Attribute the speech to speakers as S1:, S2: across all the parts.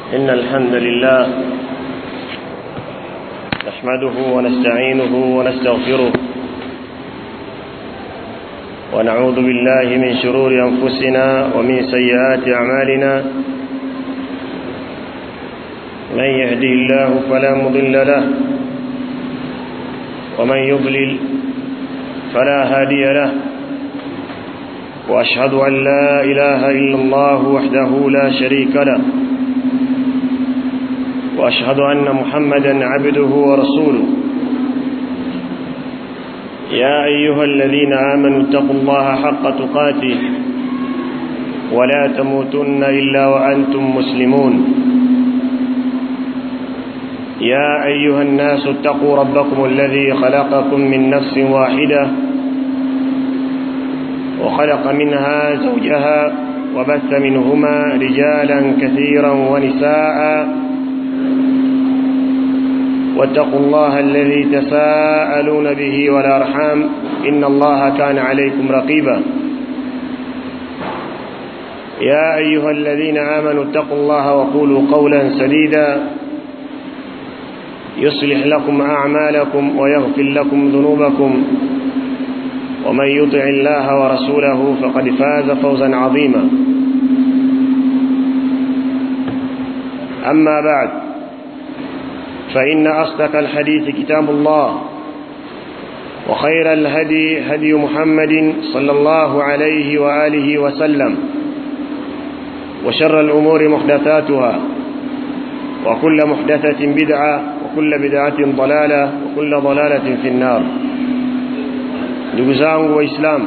S1: إن الحمد لله نحمده ونستعينه ونستغفره ونعوذ بالله من شرور أنفسنا ومن سيئات أعمالنا من يهدي الله فلا مضل له ومن يضلل فلا هادي له وأشهد أن لا إله إلا الله وحده لا شريك له وأشهد أن محمدا عبده ورسوله يا أيها الذين آمنوا اتقوا الله حق تقاته ولا تموتن إلا وأنتم مسلمون يا أيها الناس اتقوا ربكم الذي خلقكم من نفس واحدة وخلق منها زوجها وبث منهما رجالا كثيرا ونساء واتقوا الله الذي تساءلون به والأرحام إن الله كان عليكم رقيبا يا أيها الذين آمنوا اتقوا الله وقولوا قولا سديدا يصلح لكم أعمالكم ويغفر لكم ذنوبكم ومن يطع الله ورسوله فقد فاز فوزا عظيما أما بعد فإن أصدق الحديث كتاب الله وخير الهدي هدي محمد صلى الله عليه وآله وسلم وشر الأمور محدثاتها وكل محدثة بدعة وكل بدعة ضلالة وكل ضلالة في النار ndugu zangu waislamu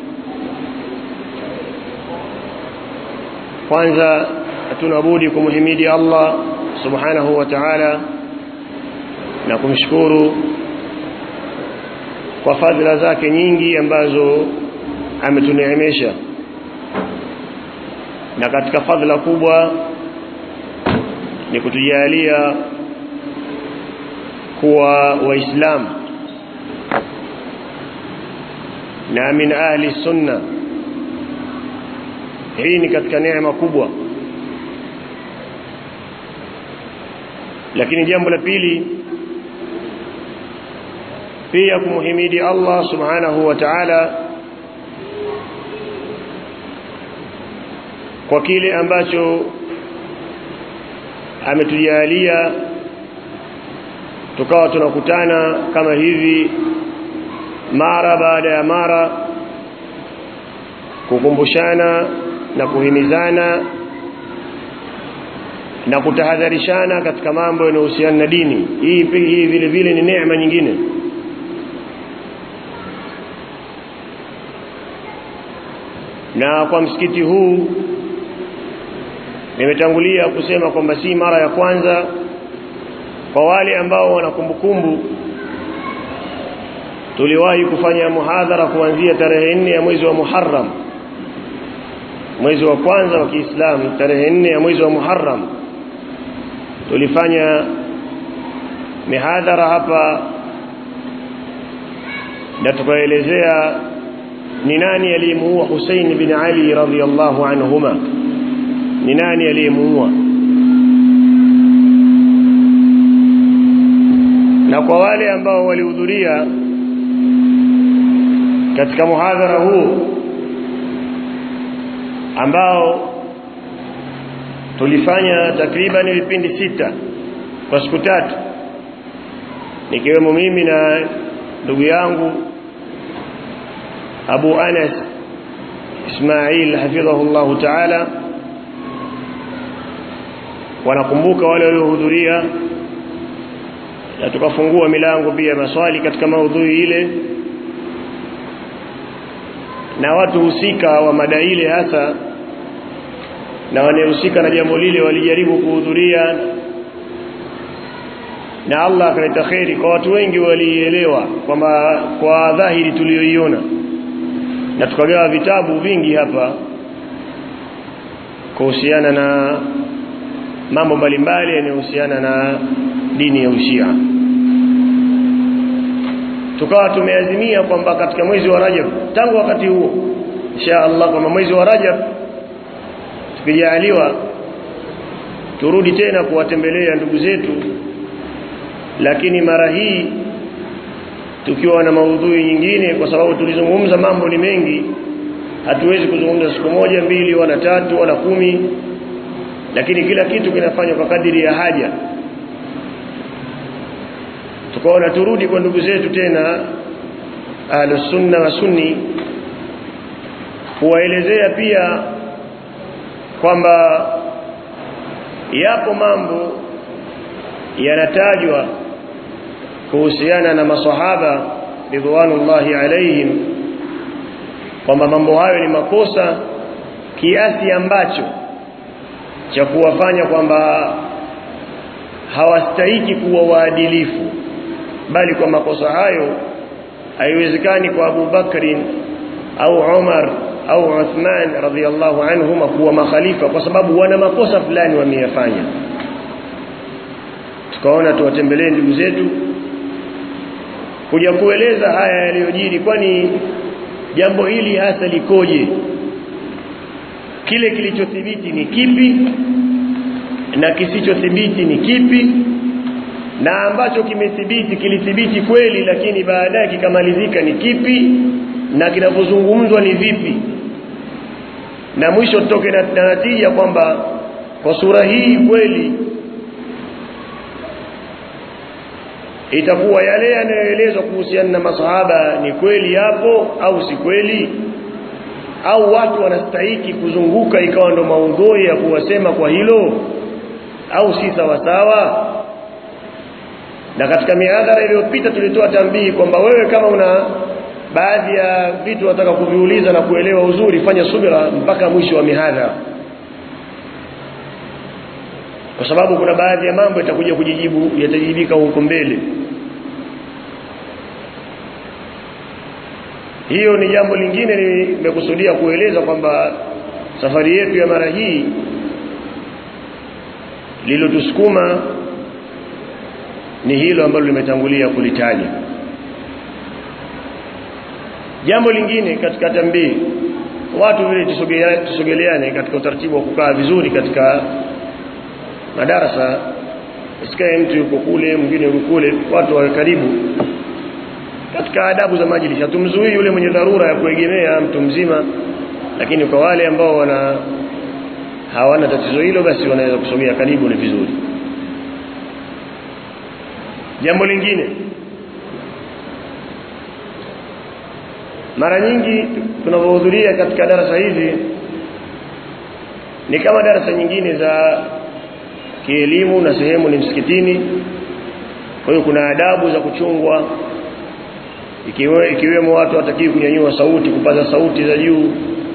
S1: kwanza hatuna budi kumhimidi Allah subhanahu wa ta'ala na kumshukuru kwa fadhila zake nyingi ambazo ametuneemesha na katika fadhila kubwa ni kutujalia kuwa waislamu na min ahli sunna hii ni katika neema kubwa lakini jambo la pili pia kumhimidi Allah subhanahu wa ta'ala kwa kile ambacho ametujalia tukawa tunakutana kama hivi mara baada ya mara kukumbushana na kuhimizana na kutahadharishana katika mambo yanayohusiana na dini hii hii vile vile ni neema nyingine na kwa msikiti huu nimetangulia kusema kwamba si mara ya kwanza kwa wale ambao wana kumbukumbu tuliwahi kufanya muhadhara kuanzia tarehe nne ya mwezi wa Muharram mwezi wa kwanza wa Kiislamu tarehe nne ya mwezi wa Muharram tulifanya mihadhara hapa na tukaelezea ni nani aliyemuua Hussein bin Ali radhiyallahu anhuma ni nani aliyemuua na kwa wale ambao walihudhuria katika muhadhara huu ambao tulifanya takriban vipindi sita kwa siku tatu nikiwemo mimi na ndugu yangu Abu Anas Ismail hafidhahullahu ta'ala wanakumbuka wale waliohudhuria na tukafungua milango pia maswali katika maudhui ile na watu husika wa mada ile hasa na wanehusika na jambo lile walijaribu kuhudhuria na Allah akaleta kheri kwa watu wengi walielewa kwamba kwa dhahiri tuliyoiona na tukagawa vitabu vingi hapa kuhusiana na mambo mbalimbali yanayohusiana na dini ya Ushia tukawa tumeazimia kwamba katika mwezi wa Rajab tangu wakati huo insha Allah kwamba mwezi wa Rajab tukijaliwa turudi tena kuwatembelea ndugu zetu lakini mara hii tukiwa na maudhui nyingine kwa sababu tulizungumza mambo ni mengi hatuwezi kuzungumza siku moja mbili wala tatu wala kumi lakini kila kitu kinafanywa kwa kadiri ya haja tukaona turudi kwa ndugu zetu tena ahlus sunna wa sunni kuwaelezea pia kwamba yapo mambo yanatajwa kuhusiana na masahaba ridwanullahi alaihim kwamba mambo hayo ni makosa kiasi ambacho cha kuwafanya kwamba hawastahiki kuwa waadilifu bali kwa makosa hayo haiwezekani kwa Abu Bakrin au Umar au Uthman radhiallahu anhuma kuwa makhalifa kwa sababu wana makosa fulani wameyafanya tukaona tuwatembelee ndugu zetu kuja kueleza haya yaliyojiri kwani jambo hili hasa likoje kile kilichothibiti ni kipi na kisichothibiti ni kipi na ambacho kimethibiti kilithibiti kweli lakini baadaye kikamalizika ni kipi na kinavyozungumzwa ni vipi na mwisho tutoke na natija kwamba kwa sura hii kweli itakuwa yale yanayoelezwa kuhusiana na masahaba ni kweli yapo au si kweli au watu wanastahiki kuzunguka ikawa ndo maudhui ya kuwasema kwa hilo au si sawa sawa na katika mihadhara iliyopita tulitoa tambii kwamba wewe kama una baadhi ya vitu unataka kuviuliza na kuelewa uzuri fanya subira mpaka mwisho wa mihadhara kwa sababu kuna baadhi ya mambo yatakuja kujijibu yatajibika huko mbele hiyo ni jambo lingine nimekusudia kueleza kwamba safari yetu ya mara hii lilotusukuma ni hilo ambalo limetangulia kulitaja jambo lingine katika tambii watu vile tusogeleane katika utaratibu wa kukaa vizuri katika madarasa isikae mtu yuko kule mwingine yuko kule watu wawe karibu katika adabu za majlis hatumzuii yule mwenye dharura ya kuegemea mtu mzima lakini kwa wale ambao wana hawana tatizo hilo basi wanaweza kusogea karibu ni vizuri jambo lingine mara nyingi tunapohudhuria katika darasa hizi ni kama darasa nyingine za kielimu na sehemu ni msikitini kwa hiyo kuna adabu za kuchungwa ikiwe, ikiwemo watu watakiwi kunyanyua sauti kupaza sauti za juu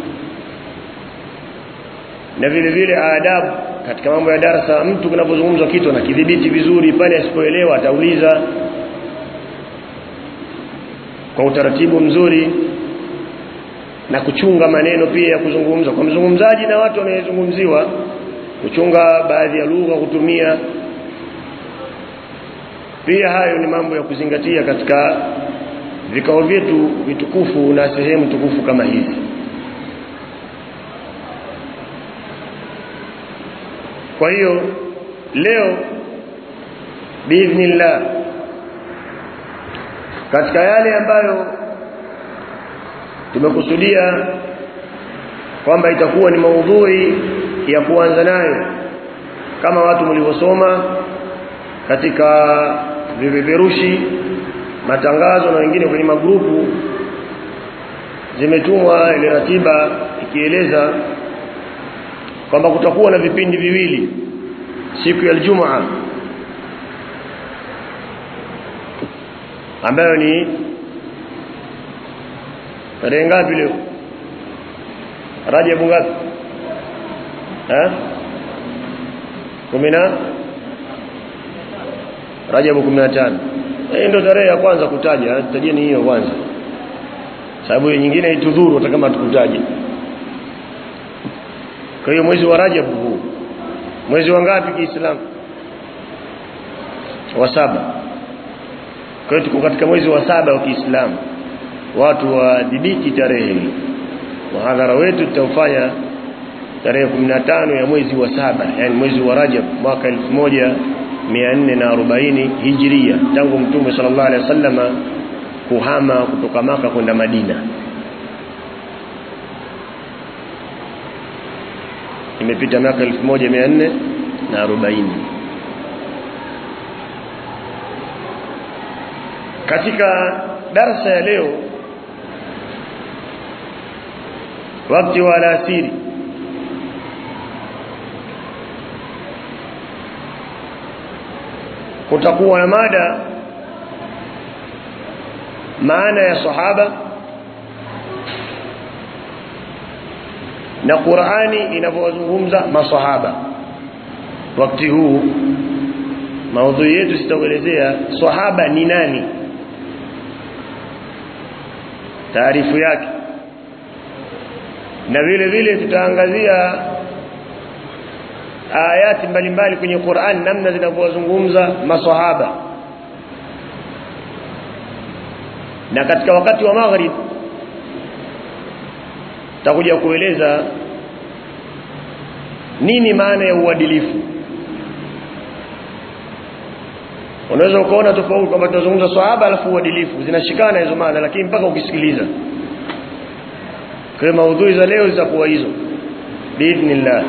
S1: na vile vile adabu katika mambo ya darasa mtu kunapozungumzwa kitu anakidhibiti vizuri pale asipoelewa atauliza kwa utaratibu mzuri na kuchunga maneno pia ya kuzungumza kwa mzungumzaji na watu wanayezungumziwa kuchunga baadhi ya lugha kutumia pia hayo ni mambo ya kuzingatia katika vikao vyetu vitukufu na sehemu tukufu kama hizi kwa hiyo leo biidhnillah katika yale ambayo tumekusudia kwamba itakuwa ni maudhui ya kuanza nayo kama watu mlivyosoma katika vipeperushi matangazo na wengine kwenye magrupu zimetumwa ile ratiba ikieleza kwamba kutakuwa na vipindi viwili siku ya Ijumaa ambayo ni tarehe ngapi leo Rajab ngapi eh 10 Rajab 15 hii ndio tarehe ya kwanza kutaja tajeni hiyo kwanza sababu nyingine itudhuru hata kama tukutaje kwa hiyo mwezi wa Rajab huu mwezi wa ngapi Kiislamu wa saba kwa hiyo tuko katika mwezi wa saba wa Kiislamu watu wadhibiti tarehe hii muhadhara wetu tutaufanya tarehe 15 ya mwezi wa saba yani mwezi wa Rajab mwaka 1440 Hijria tangu Mtume sallallahu alaihi wasallama kuhama kutoka maka kwenda Madina imepita miaka 1440 katika darasa ya leo wakati wa alasiri kutakuwa na mada maana ya sahaba na Qur'ani inavyozungumza masahaba wakati huu maudhui yetu sitaelezea sahaba ni nani taarifu yake na vile vile tutaangazia ayati mbalimbali kwenye Qur'an namna zinavyozungumza maswahaba na katika wakati wa maghrib takuja kueleza nini maana ya uadilifu unaweza ukaona tofauti kwamba tunazungumza swahaba alafu uadilifu zinashikana hizo maana lakini mpaka ukisikiliza kwa maudhui za leo zitakuwa hizo biidhnillah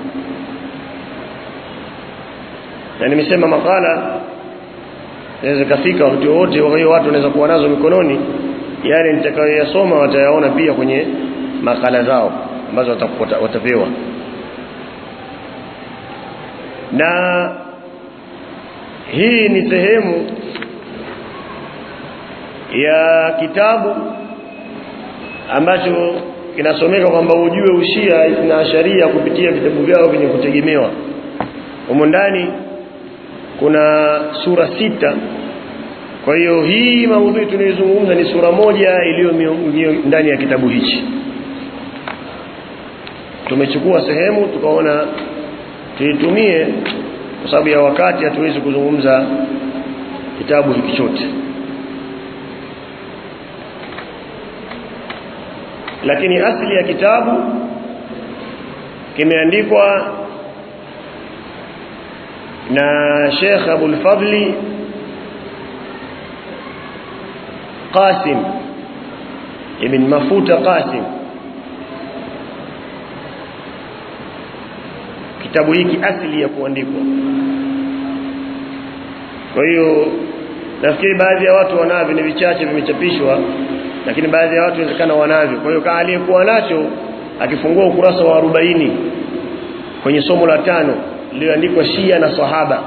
S1: na nimesema makala inaweza kafika wakati wote kwa hiyo watu wanaweza kuwa nazo mikononi yale nitakayoyasoma watayaona pia kwenye makala zao ambazo watapewa na hii ni sehemu ya kitabu ambacho kinasomeka kwamba ujue ushia na sharia kupitia vitabu vyao vyenye kutegemewa humo ndani kuna sura sita kwa hiyo hii maudhui tunayozungumza ni sura moja iliyo ndani ya kitabu hichi tumechukua sehemu tukaona tuitumie kwa sababu ya wakati hatuwezi kuzungumza kitabu hiki chote lakini asili ya kitabu kimeandikwa na Sheikh Abul Fadli Qasim ibn Mafuta Qasim kitabu hiki asili ya kuandikwa kwa hiyo nafikiri baadhi ya watu wanavyo ni vichache vimechapishwa lakini baadhi ya watu inawezekana wanavyo kwa hiyo kama aliyekuwa nacho akifungua ukurasa wa 40 kwenye somo la tano lililoandikwa Shia na Sahaba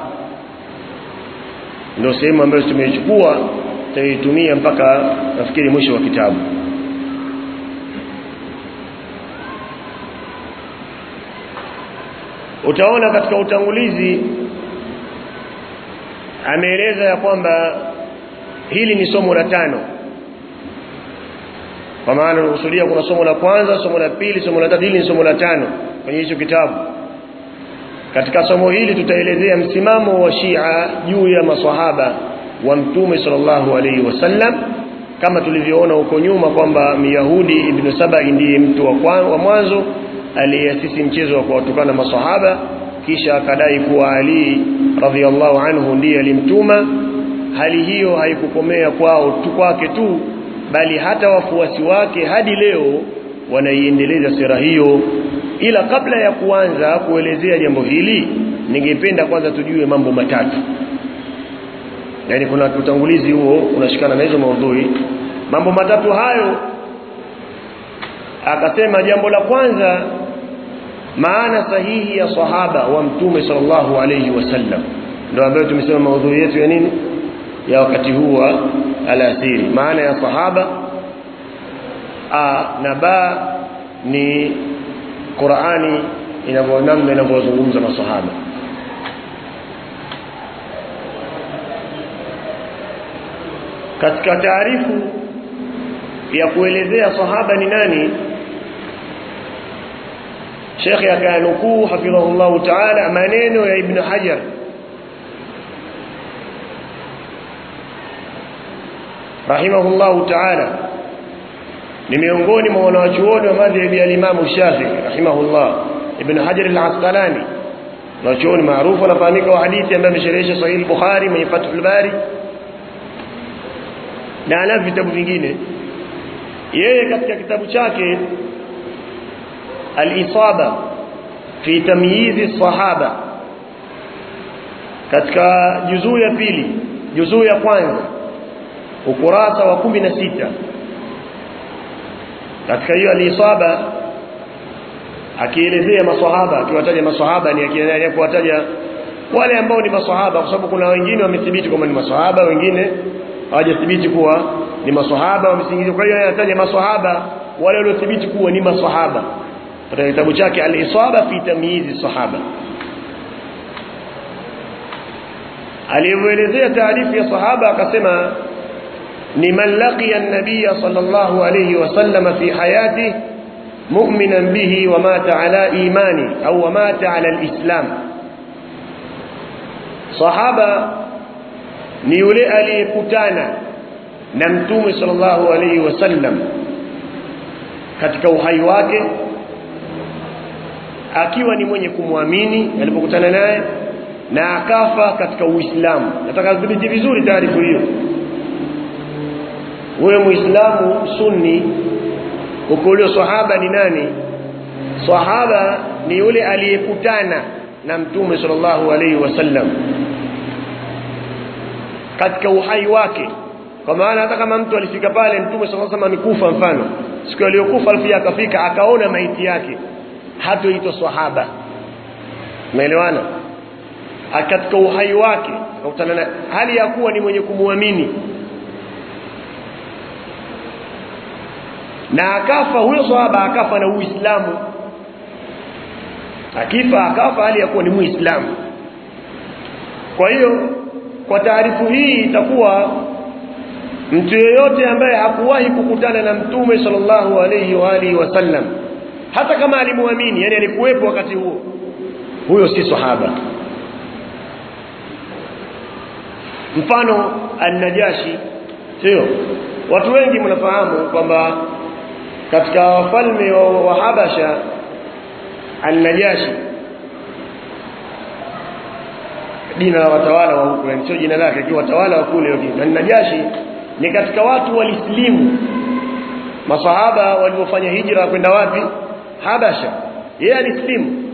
S1: ndio sehemu ambayo tumeichukua tutaitumia mpaka nafikiri mwisho wa kitabu utaona katika utangulizi ameeleza ya kwamba hili ni somo la tano kwa maana unakusudia kuna somo la kwanza somo la pili somo la tatu hili ni somo la tano kwenye hicho kitabu katika somo hili tutaelezea msimamo wa Shia juu ya maswahaba wa Mtume sallallahu alaihi wasallam kama tulivyoona huko nyuma kwamba Myahudi Ibn Saba ndiye mtu wa, wa mwanzo aliyeasisi mchezo wa kuwatukana maswahaba kisha akadai kuwa Ali radhiallahu anhu ndiye alimtuma hali hiyo haikukomea kwao tu kwake tu bali hata wafuasi wake hadi leo wanaiendeleza sera hiyo ila kabla ya kuanza kuelezea jambo hili ningependa kwanza tujue mambo matatu yani kuna utangulizi huo unashikana na hizo maudhui mambo matatu hayo akasema jambo la kwanza maana sahihi ya sahaba wa mtume sallallahu alayhi wasallam ndio ambayo tumesema maudhui yetu ya nini ya wakati huu wa alasiri maana ya sahaba a na ba ni Qur'ani inavyonamna inavyozungumza masahaba katika taarifu ya kuelezea sahaba ni nani Sheikh akanukuu hafidhahullahu ta'ala maneno ya Ibn Hajar rahimahullahu ta'ala ni miongoni mwa wanawachuoni wa madhhabi ya Imam Shafi'i rahimahullah ibn hajar al-asqalani nachuoni maarufu anafahamika wa hadithi ambaye amesherehesha sahih al-bukhari mwenye fathul bari na ana vitabu vingine yeye katika kitabu chake al-isaba fi tamyiz sahaba katika juzuu ya pili juzuu ya kwanza ukurasa wa kumi na sita katika hiyo al-isaba akielezea maswahaba akiwataja maswahaba ni akiendelea kuwataja wale ambao ni maswahaba kwa sababu kuna wengine wamethibiti kwamba ni maswahaba wengine hawajathibiti kuwa ni maswahaba wamesingizwa kwa hiyo anataja maswahaba wale waliothibiti kuwa ni maswahaba katika kitabu chake al-isaba fi tamyiz sahaba alielezea taarifu ya sahaba akasema ni man laqiya an-nabiy sallallahu alayhi wasallam fi hayatihi mu'minan bihi wa mata ala imani au wa mata ala al-islam sahaba ni yule aliyekutana na mtume sallallahu alayhi wasallam katika uhai wake akiwa ni mwenye kumwamini alipokutana naye na akafa katika uislamu nataka kudhibiti vizuri taarifa hiyo wewe muislamu sunni ukolio sahaba ni nani sahaba ni yule aliyekutana na mtume sallallahu alaihi wasallam katika uhai wake kwa maana hata kama mtu alifika pale mtume sallallahu alaihi wasallam amekufa mfano siku aliyokufa alifia akafika akaona maiti yake hatoitwa sahaba umeelewana katika uhai wake akakutana na hali ya kuwa ni mwenye kumwamini na akafa huyo sahaba akafa na uislamu akifa akafa hali ya kuwa ni muislamu kwa hiyo kwa taarifu hii itakuwa mtu yeyote ambaye hakuwahi kukutana na mtume sallallahu alayhi wa alihi wasallam hata kama alimwamini yani alikuwepo wakati huo huyo si sahaba mfano an-najashi sio watu wengi mnafahamu kwamba katika wafalme wa, wa Habasha an-najashi jina la watawala wa huko sio jina lake akiwa watawala wa kule an-najashi ni katika watu walislimu masahaba waliofanya hijra kwenda wapi Habasha yeye alislimu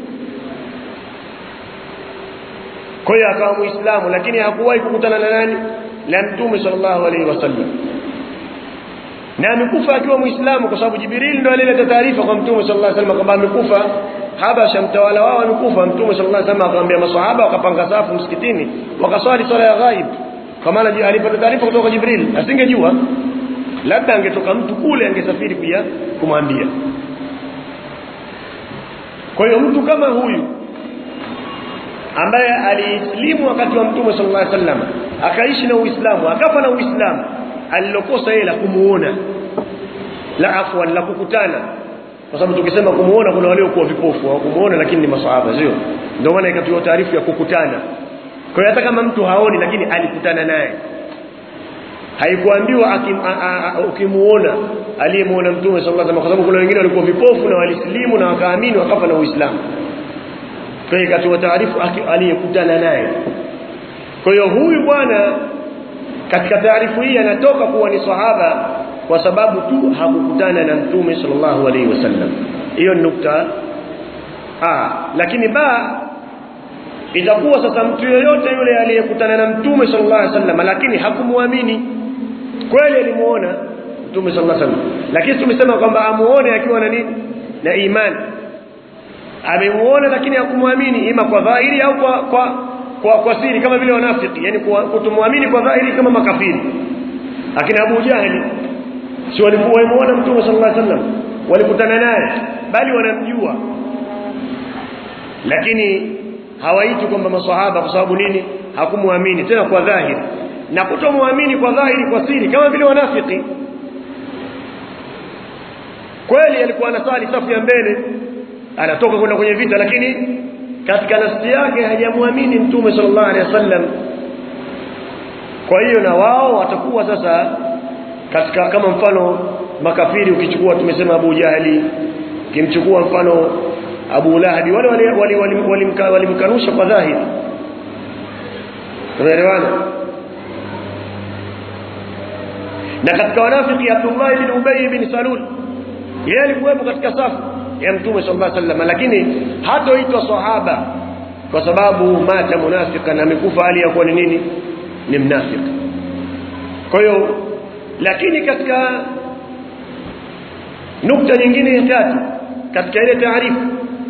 S1: kwa hiyo akawa muislamu lakini hakuwahi kukutana na nani na mtume sallallahu alaihi wasallam na amekufa akiwa muislamu kwa sababu Jibril ndo alileta taarifa kwa mtume sallallahu alaihi wasallam kwamba amekufa Habasha mtawala wao amekufa mtume sallallahu alaihi wasallam akamwambia maswahaba wakapanga safu msikitini wakaswali swala ya ghaib kwa maana alipata taarifa kutoka Jibril asingejua labda angetoka mtu kule angesafiri pia kumwambia kwa hiyo mtu kama huyu ambaye aliislimu wakati wa mtume sallallahu alaihi wasallam akaishi na uislamu akafa na uislamu alilokosa yeye la kumuona la afwa la kukutana kwa sababu tukisema kumuona kuna wale kuwa vipofu au kumuona lakini ni maswahaba sio ndio maana ikatoa taarifa ya kukutana kwa hiyo hata kama mtu haoni lakini alikutana naye haikuambiwa ukimuona aliyemuona mtume sallallahu alaihi wasallam kwa sababu kuna wengine walikuwa vipofu na walislimu na wakaamini wakafa na uislamu kwa hiyo ikatoa taarifa aliyekutana naye kwa hiyo huyu bwana katika taarifu hii anatoka kuwa ni sahaba kwa sababu tu hakukutana na mtume sallallahu alaihi wasallam hiyo ni nukta ah lakini ba itakuwa sasa mtu yoyote yule aliyekutana na mtume sallallahu alaihi wasallam lakini hakumwamini kweli alimuona mtume sallallahu alaihi wasallam lakini tumesema kwamba amuone akiwa na nini na imani amemuona lakini hakumwamini ima kwa dhahiri au kwa kwa kwa, kwa siri kama vile wanafiki yani kutomwamini kwa dhahiri kama makafiri akina Abu Jahali si walimuona mtume sallallahu alaihi wasallam walikutana naye bali wanamjua lakini hawaiti kwamba maswahaba kwa sababu nini hakumwamini tena kwa dhahiri na kutomwamini kwa dhahiri kwa siri kama vile wanafiki kweli alikuwa anasali safu ya mbele anatoka kwenda kwenye vita lakini katika nafsi yake hajamwamini mtume sallallahu alaihi wasallam kwa hiyo na wao watakuwa sasa katika kama mfano makafiri ukichukua tumesema Abu Jahali ukimchukua mfano Abu Lahab wale walimkanusha wali, wali, wali kwa dhahiri tunaelewana na katika wanafiki Abdullah ibn Ubay ibn Salul yeye alikuwepo katika safu ya Mtume sallallahu alaihi wasallam lakini hatoitwa sahaba kwa sababu mata munafika na amekufa hali ya kuwa ni nini ni mnafiki kwa hiyo lakini katika nukta nyingine ya tatu katika ile taarifu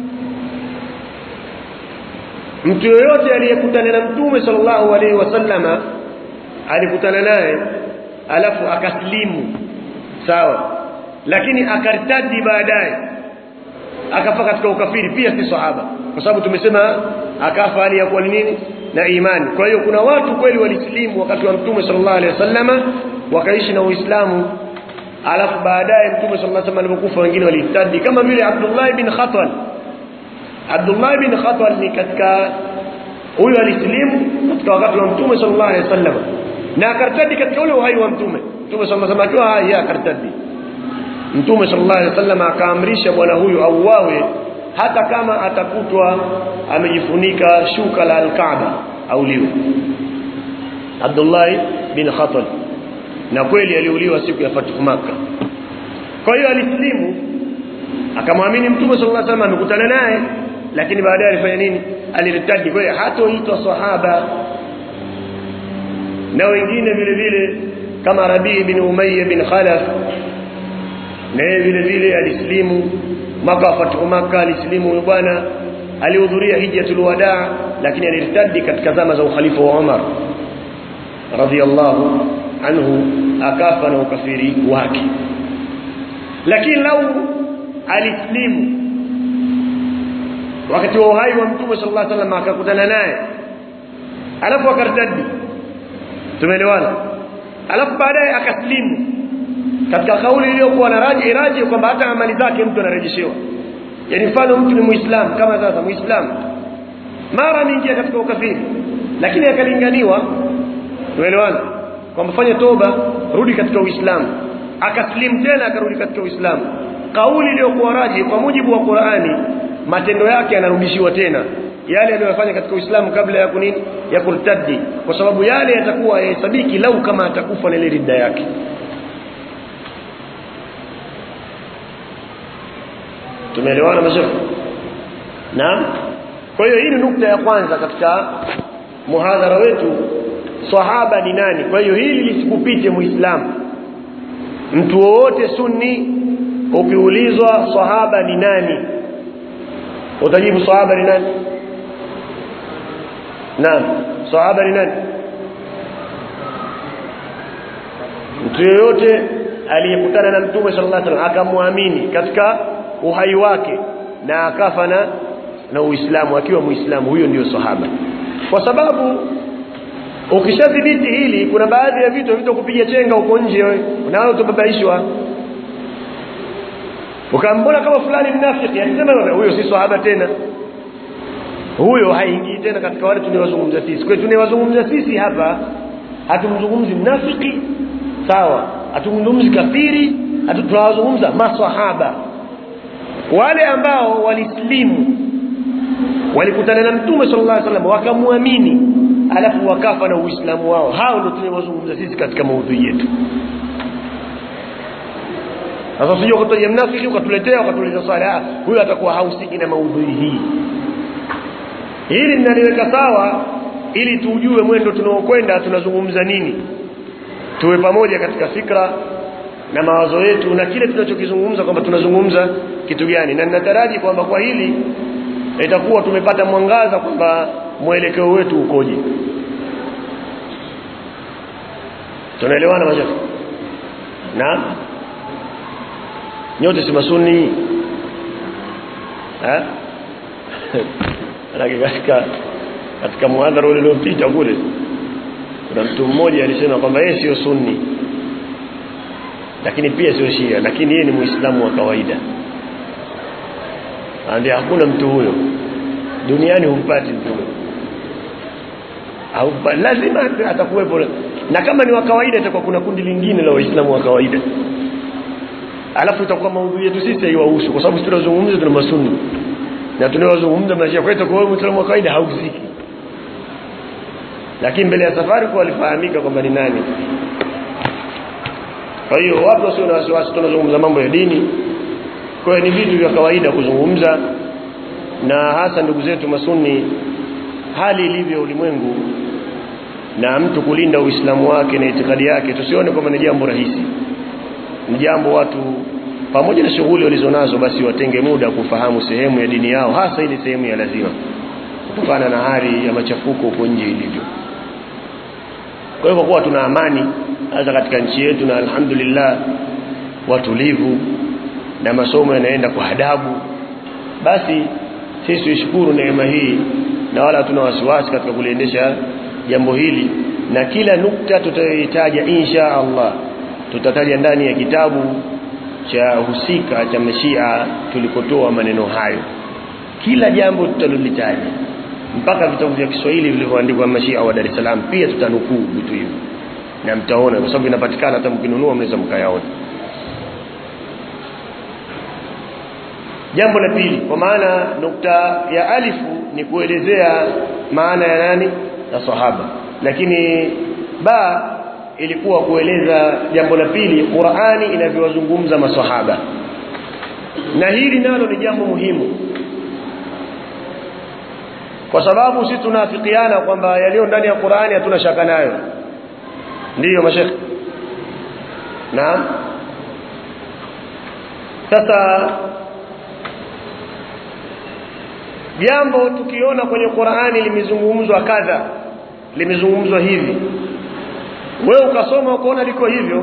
S1: mtu yoyote aliyekutana na mtume sallallahu alaihi wasallama alikutana naye alafu akaslimu sawa lakini akartadi baadaye akafa katika ukafiri pia si sahaba kwa sababu tumesema akafa hali ya kuwa ni nini na imani kwa hiyo kuna watu kweli walislimu wakati wa mtume sallallahu alaihi wasallama wakaishi na uislamu alafu baadaye mtume sallallahu alaihi wasallam alipokufa wengine walitadi kama vile Abdullah ibn Khatwal Abdullah ibn Khatwal ni katika huyo alislimu katika wakati wa mtume sallallahu alaihi wasallam na akartadi katika ule uhai wa mtume mtume sallallahu alaihi wasallam akiwa hai akartadi mtume sallallahu alaihi wasallam akaamrisha bwana huyu auawe hata kama atakutwa amejifunika shuka la al-Kaaba auliwe Abdullah bin Khatwal na kweli aliuliwa siku ya Fathu Makkah kwa hiyo alislimu akamwamini mtume sallallahu alaihi wasallam amekutana naye lakini baadaye alifanya nini aliritaji kwa hiyo hatoitwa sahaba na wengine vile vile kama Rabi bin Umayya bin Khalaf na yeye vile vile alislimu mwaka wa Fathu Makkah alislimu huyo bwana alihudhuria hijjatul wadaa lakini alirtadi katika zama za ukhalifa wa Umar radhiyallahu anhu akafa na ukafiri wake lakini lau alislimu wakati wa uhai wa mtume sallallahu alaihi wasallam akakutana naye alafu akartadi tumeelewana alafu baadaye akaslimu katika kauli iliyokuwa na raji iraji kwamba hata amali zake mtu anarejeshewa yani mfano mtu ni muislamu kama sasa muislamu mara mingi katika ukafiri lakini akalinganiwa tumeelewana kwamba fanya toba rudi katika uislamu akaslimu tena akarudi katika uislamu kauli iliyokuwa raji kwa mujibu wa Qur'ani matendo yake yanarudishiwa tena yale aliyofanya katika Uislamu kabla ya kunini ya kurtadi kwa sababu yale yatakuwa yahesabiki lau kama atakufa na ile ridda yake tumeelewana mazuri naam kwa hiyo hii ni nukta ya kwanza katika muhadhara wetu sahaba ni nani kwa hiyo hili lisikupite muislamu mtu wowote sunni ukiulizwa sahaba ni nani utajibu sahaba ni nani naam sahaba ni nani mtu yoyote aliyekutana na mtume sallallahu alaihi wasallam akamwamini katika uhai wake na akafa na na uislamu akiwa muislamu huyo ndio sahaba kwa sababu ukishadhibiti hili kuna baadhi ya vitu vitakupiga chenga huko nje wewe nawe utababaishwa ukambona kama fulani mnafiki alisema huyo si sahaba tena huyo haingii tena katika wale tunawazungumza sisi kwa tunawazungumza sisi hapa hatumzungumzi mnafiki sawa hatumzungumzi kafiri tunawazungumza maswahaba wale ambao walislimu walikutana na mtume sallallahu alaihi wasallam wakamwamini alafu wakafa na uislamu wao hao ndio tunawazungumza sisi katika maudhui yetu sasa sio ukataja mnafiki ukatuletea ukatuletea swala huyo atakuwa hausiki na maudhui hii hili ninaliweka sawa ili tujue mwendo tunaokwenda tunazungumza nini tuwe pamoja katika fikra na mawazo yetu na kile tunachokizungumza kwamba tunazungumza kitu gani na ninataraji kwamba kwa hili itakuwa tumepata mwangaza kwamba mwelekeo wetu ukoje tunaelewana mashafi na nyote si masuni eh lakini katika katika muadhara ule uliopita kule kuna mtu mmoja alisema kwamba yeye sio sunni lakini pia sio shia lakini yeye ni muislamu wa kawaida anambia hakuna mtu huyo duniani humpati mtu huyo au lazima atakuwepo na kama ni wa kawaida itakuwa kuna kundi lingine la waislamu wa kawaida alafu itakuwa maudhui yetu sisi haiwahusu kwa sababu tunazungumza tuna masunni na tunaozungumza maisha kwetu kwa hiyo mwislamu wa kawaida hausiki lakini mbele ya safari kwa walifahamika kwamba ni nani kwa hiyo watu wasio na wasiwasi tunazungumza mambo ya dini kwa hiyo ni vitu vya kawaida kuzungumza na hasa ndugu zetu masuni hali ilivyo ulimwengu na mtu kulinda uislamu wake na itikadi yake tusione kwamba ni jambo rahisi ni jambo watu pamoja na shughuli walizonazo basi watenge muda kufahamu sehemu ya dini yao hasa ile sehemu ya lazima kutokana na hali ya machafuko huko nje ilivyo kwa hivyo kuwa tuna amani hasa katika nchi yetu na alhamdulillah watulivu na masomo yanaenda kwa adabu basi sisi tuishukuru neema hii na wala hatuna wasiwasi katika kuliendesha jambo hili na kila nukta tutayohitaja insha Allah tutataja ndani ya kitabu cha husika cha mashia tulikotoa maneno hayo kila jambo tutalolitaja mpaka vitabu vya Kiswahili vilivyoandikwa mashia wa Dar es Salaam pia tutanukuu vitu hivyo na mtaona kwa sababu inapatikana hata mkinunua mnaweza mkayaona jambo la pili kwa maana nukta ya alifu ni kuelezea maana ya nani ya sahaba lakini ba ilikuwa kueleza jambo la pili Qur'ani inavyowazungumza maswahaba na hili nalo ni jambo muhimu kwa sababu sisi tunafikiana kwamba yaliyo ndani ya Qur'ani hatuna shaka nayo ndiyo mashekhi naam sasa jambo tukiona kwenye Qur'ani limezungumzwa kadha limezungumzwa hivi wewe ukasoma ukaona liko hivyo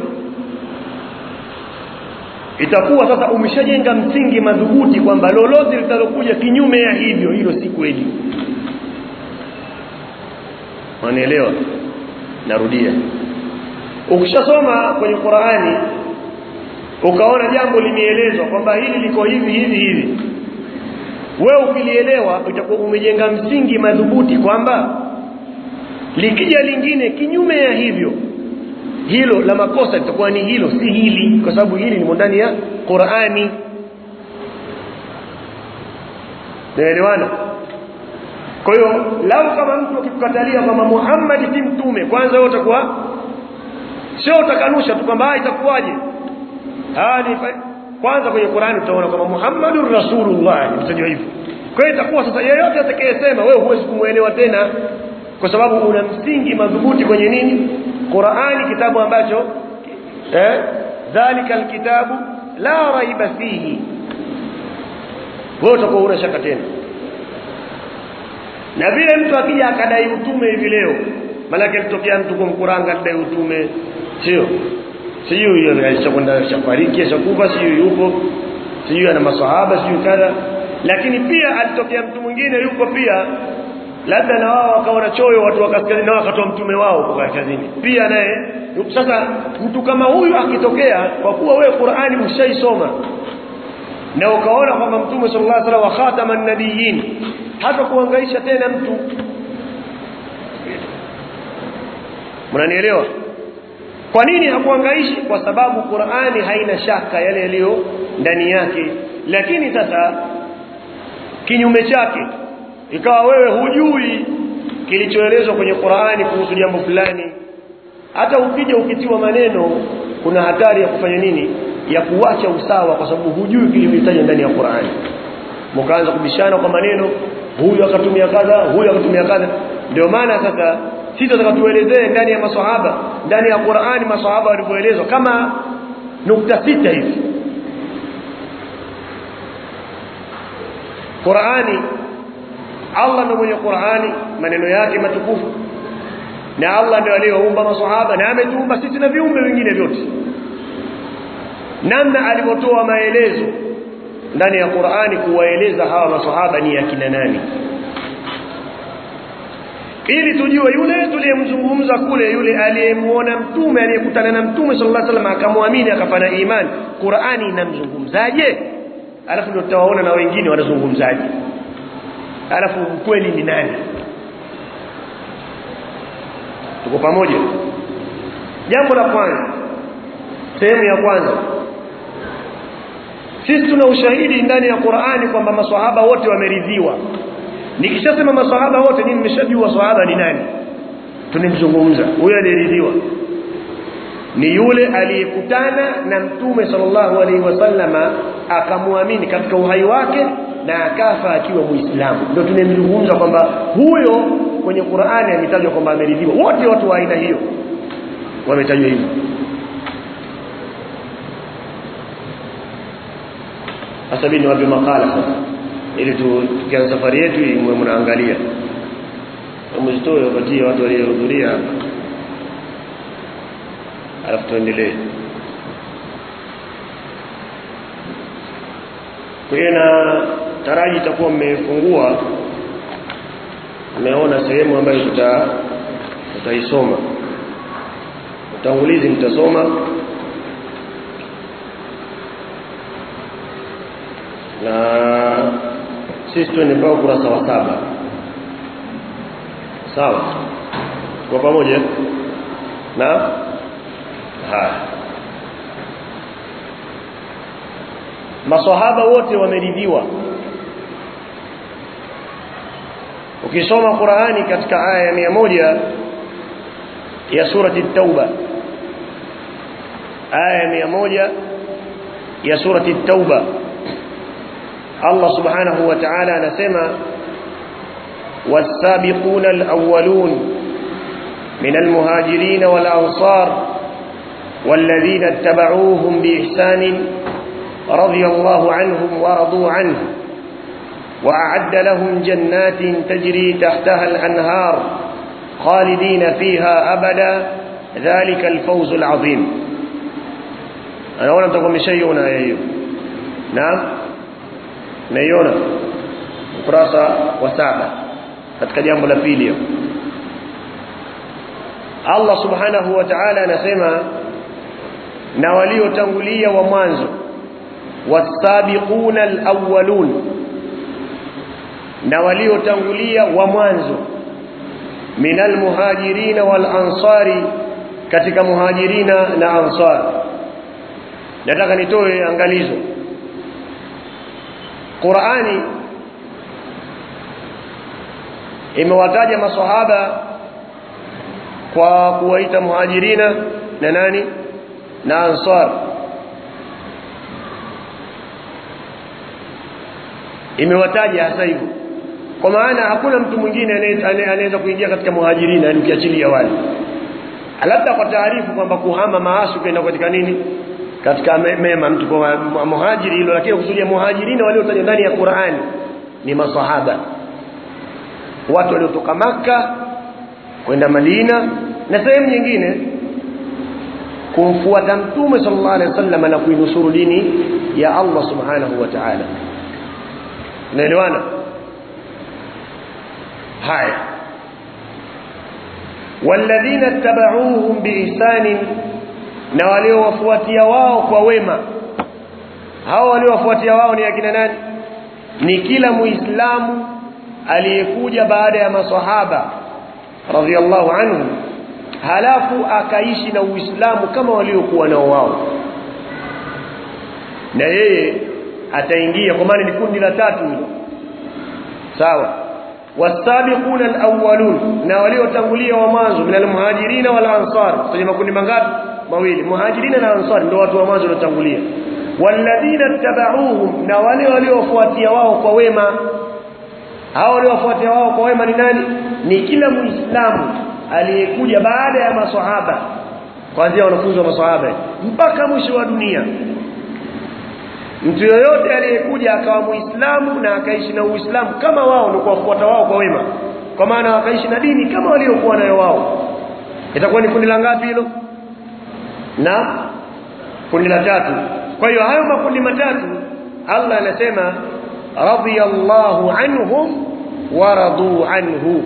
S1: itakuwa sasa umeshajenga msingi madhubuti kwamba lolote litalokuja kinyume ya hivyo hilo si kweli wanaelewa narudia ukishasoma kwenye Qur'ani ukaona jambo limeelezwa kwamba hili liko hivi hivi hivi wewe ukilielewa utakuwa umejenga msingi madhubuti kwamba likija lingine kinyume ya hivyo hilo la makosa litakuwa ni hilo si hili kwa sababu hili ni ndani ya Qur'ani naelewana kwa hiyo lau kama mtu akikukatalia kwamba Muhammad si mtume kwanza wewe utakuwa sio utakanusha tu kwamba itakuwaje hadi kwanza kwenye Qur'ani utaona kwamba Muhammadur Rasulullah mtajua hivyo kwa hiyo itakuwa sasa yeyote atakayesema wewe huwezi kumuelewa tena kwa sababu una msingi madhubuti kwenye nini Qur'ani kitabu ambacho eh dhalika alkitabu la raiba fihi wewe utakuwa una shaka tena na vile mtu akija akadai utume hivi leo malaki alitokea mtu kumkuranga akadai utume sio sijui hiyo alishakwenda shafariki ashakufa sijui yupo sijui ana maswahaba sijui kadha lakini pia alitokea mtu mwingine yuko pia labda na wao wakaona choyo watu wa kaskazini nao wakatoa mtume wao kwa kaskazini pia naye sasa mtu kama huyu akitokea kwa kuwa wewe Qur'ani ushaisoma na ukaona kwamba mtume sallallahu alaihi wasallam wa khataman nabiyyin hata kuangaisha tena mtu mnanielewa kwa nini hakuangaishi kwa sababu Qur'ani haina shaka yale yaliyo ndani yake lakini sasa kinyume chake ikawa wewe hujui kilichoelezwa kwenye Qur'ani kuhusu jambo fulani hata ukija ukitiwa maneno kuna hatari ya kufanya nini ya kuacha usawa kwa sababu hujui kilichotajwa ndani ya Qur'ani mkaanza kubishana kwa maneno huyu akatumia kadha huyu akatumia kadha ndio maana sasa sisi tunataka tuelezee ndani ya maswahaba ndani ya Qur'ani maswahaba walivyoelezwa kama nukta sita hivi Qur'ani Allah ndiye mwenye Qur'ani maneno yake matukufu na Allah ndiye aliyeumba maswahaba na ametuumba sisi na viumbe vingine vyote namna alivyotoa maelezo ndani ya Qur'ani kuwaeleza hawa maswahaba ni akina nani ili tujue yule tuliyemzungumza kule yule aliyemuona mtume aliyekutana na mtume sallallahu alaihi wasallam akamwamini akafanya imani Qur'ani inamzungumzaje alafu ndio tutawaona na wengine wanazungumzaje alafu ukweli ni nani tuko pamoja jambo la kwanza sehemu ya kwanza sisi tuna ushahidi ndani ya Qur'ani kwamba maswahaba wote wameridhiwa nikishasema maswahaba wote ni mmeshajua swahaba ni nani tunimzungumza huyo aliyeridhiwa ni yule aliyekutana na mtume sallallahu alaihi wasallama akamwamini katika uhai wake na akafa akiwa muislamu ndio tunemzungumza kwamba huyo kwenye Qur'ani ametajwa kwamba ameridhiwa wote watu wa aina hiyo wametajwa hivyo sasa mimi niwape makala sasa ili tukianza safari yetu hii mwe mnaangalia mzitoe wapatie watu waliohudhuria alafu tuendelee kwa hiyo na taraji itakuwa mmefungua mmeona sehemu ambayo tuta tutaisoma utangulizi mtasoma na sisi tuende mpaka ukurasa wa saba sawa kwa pamoja na haya maswahaba wote wameridhiwa ukisoma Qur'ani katika aya ya moja ya surati Tauba aya ya moja ya surati Tauba Allah subhanahu wa ta'ala anasema والسابقون الأولون من المهاجرين والأنصار والذين اتبعوهم بإحسان رضي الله عنهم ورضوا عنه وأعد لهم جنات تجري تحتها الأنهار خالدين فيها أبدا ذلك الفوز العظيم أنا أولا تقول شيئنا يا أيها نعم نيونا ukurasa wa saba katika jambo la pili Allah subhanahu wa ta'ala anasema na waliotangulia wa mwanzo wasabiquna alawwalun na waliotangulia wa mwanzo minal muhajirina wal ansari katika muhajirina na ansar nataka nitoe angalizo Qur'ani imewataja maswahaba kwa kuwaita muhajirina na nani na ansar imewataja hasa hivyo kwa maana hakuna mtu mwingine anaweza kuingia katika muhajirina yani ukiachilia wale labda kwa taarifu kwamba kuhama maasi kwenda katika nini katika mema mtu kwa muhajiri hilo lakini kusudia muhajirina waliotajwa ndani ya Qur'ani ni maswahaba watu waliotoka maka kwenda Madina na sehemu nyingine kumfuata mtume sallallahu alaihi wasallam na kuinusuru dini ya Allah subhanahu wa ta'ala naelewana haya walladhina tabauhum biihsani na waliowafuatia wao kwa wema hao waliowafuatia wao ni akina nani ni kila muislamu aliyekuja baada ya maswahaba radhiallahu anhu halafu akaishi na uislamu kama waliokuwa nao wao na yeye ataingia kwa maana ni kundi la tatu hilo sawa wasabiquna alawwalun na waliotangulia wa mwanzo min almuhajirina wal ansar kwenye makundi mangapi mawili muhajirina na ansar ndio watu wa mwanzo waliotangulia walladhina tabauhum na wale waliofuatia wao kwa wema hao waliofuatia wao kwa wema ni nani ni kila muislamu aliyekuja baada ya maswahaba kuanzia wanafunzi wa maswahaba mpaka mwisho wa dunia mtu yoyote aliyekuja akawa muislamu na akaishi na uislamu kama wao ndio kuwafuata wao kwa wema kwa maana wakaishi na dini kama waliokuwa nayo wao itakuwa ni kundi la ngapi hilo na kundi la tatu kwa hiyo hayo makundi matatu Allah anasema radiyallahu anhum wa radu anhu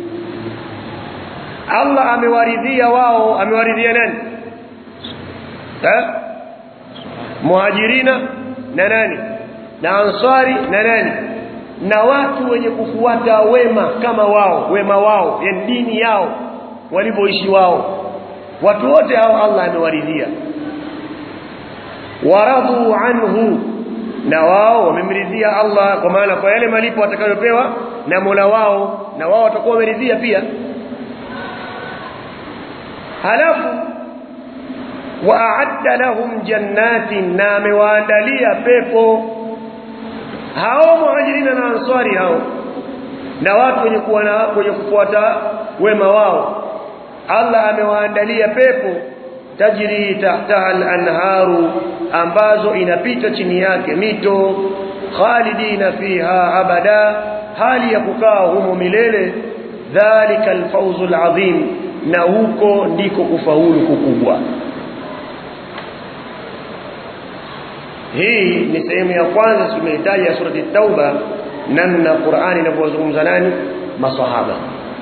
S1: Allah amewaridhia wao amewaridhia nani eh muhajirina na nani na ansari na nani na watu wenye kufuata wema kama wao wema wao yani dini yao walivyoishi wao watu wote hao Allah amewaridhia waradhu anhu na wao wamemridhia Allah kwa maana kwa yale malipo watakayopewa na Mola wao na wao watakuwa wameridhia pia halafu waadda lahum jannatin na amewaandalia pepo hao muhajirina na answari hao na watu wenye kuwa na wenye kufuata wema wao Allah amewaandalia pepo tajri tahtaha al-anharu ambazo inapita chini yake mito khalidina fiha abada hali ya kukaa humo milele dhalika al-fawzul azim na huko ndiko kufaulu kukubwa hii ni sehemu ya kwanza tumehitaji ya surati tauba namna Qur'ani inavyozungumza nani masahaba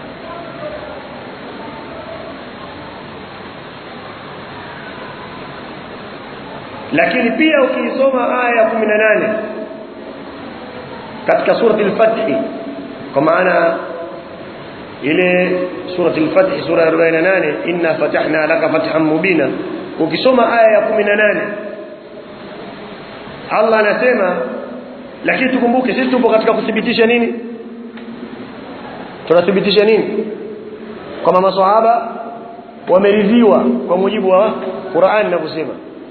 S1: lakini pia ukisoma aya ya 18 katika surati al-fath kwa maana ile surati al-fath sura ya 48 inna fatahna laka fathan mubina ukisoma aya ya 18 Allah anasema lakini tukumbuke sisi tupo katika kuthibitisha nini tunathibitisha nini kama maswahaba wameridhiwa kwa mujibu wa Qur'an inavyosema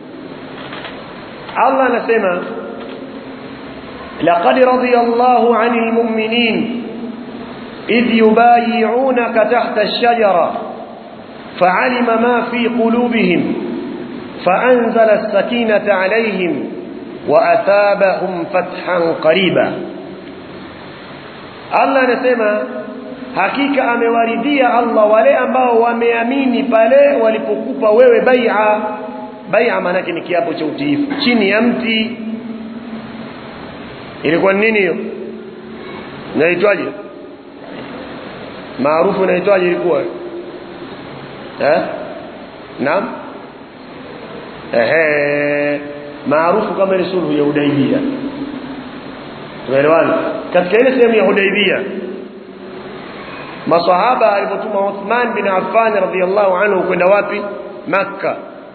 S1: Allah anasema laqad radiyallahu 'anil mu'minin idh yubayi'unaka tahta ash-shajara fa'alima ma fi qulubihim fa'anzala as-sakinata 'alayhim وأثابهم فتحا قريبا Allah anasema hakika amewaridhia Allah wale ambao wameamini pale walipokupa wewe bai'a bai'a maana ni kiapo cha utiifu chini ya mti ilikuwa nini hiyo inaitwaje maarufu inaitwaje ilikuwa eh naam ehe maarufu kama ile sulhu ya Hudaibia tuelewana katika ile sehemu ya Hudaibia masahaba alipotuma Uthman bin Affan radhiyallahu anhu kwenda wapi Makka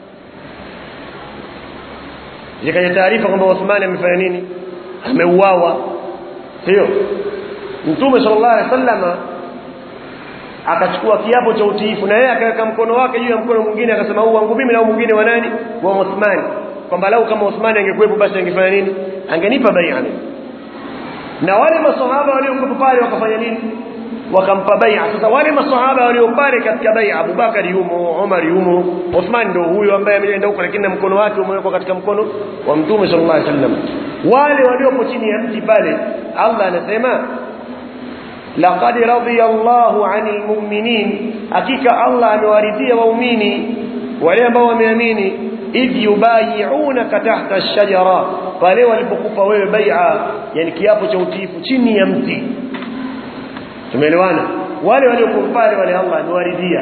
S1: zikaja taarifa kwamba Uthman amefanya nini ameuawa sio Mtume sallallahu alaihi wasallama akachukua kiapo cha utiifu na yeye akaweka mkono wake juu ya mkono mwingine akasema huu wangu mimi na huu mwingine wa nani wa Uthman kwamba lau kama Uthmani angekuwepo basi angefanya nini angenipa bai'a na wale maswahaba waliokuwa pale wakafanya nini wakampa bai'a sasa wale maswahaba walio pale katika bai'a Abubakar yumo Umar yumo Uthman ndio huyo ambaye ameenda huko lakini na mkono wake umewekwa katika mkono wa Mtume sallallahu alaihi wasallam wale waliopo chini ya mti pale Allah anasema laqad radiyallahu 'anil mu'minin hakika Allah amewaridhia waumini wale ambao wameamini idh yubayi'unaka tahta ash-shajara pale walipokupa wewe bai'a yani kiapo cha utiifu chini ya mti tumeelewana wale waliokuwa pale wale Allah amewaridhia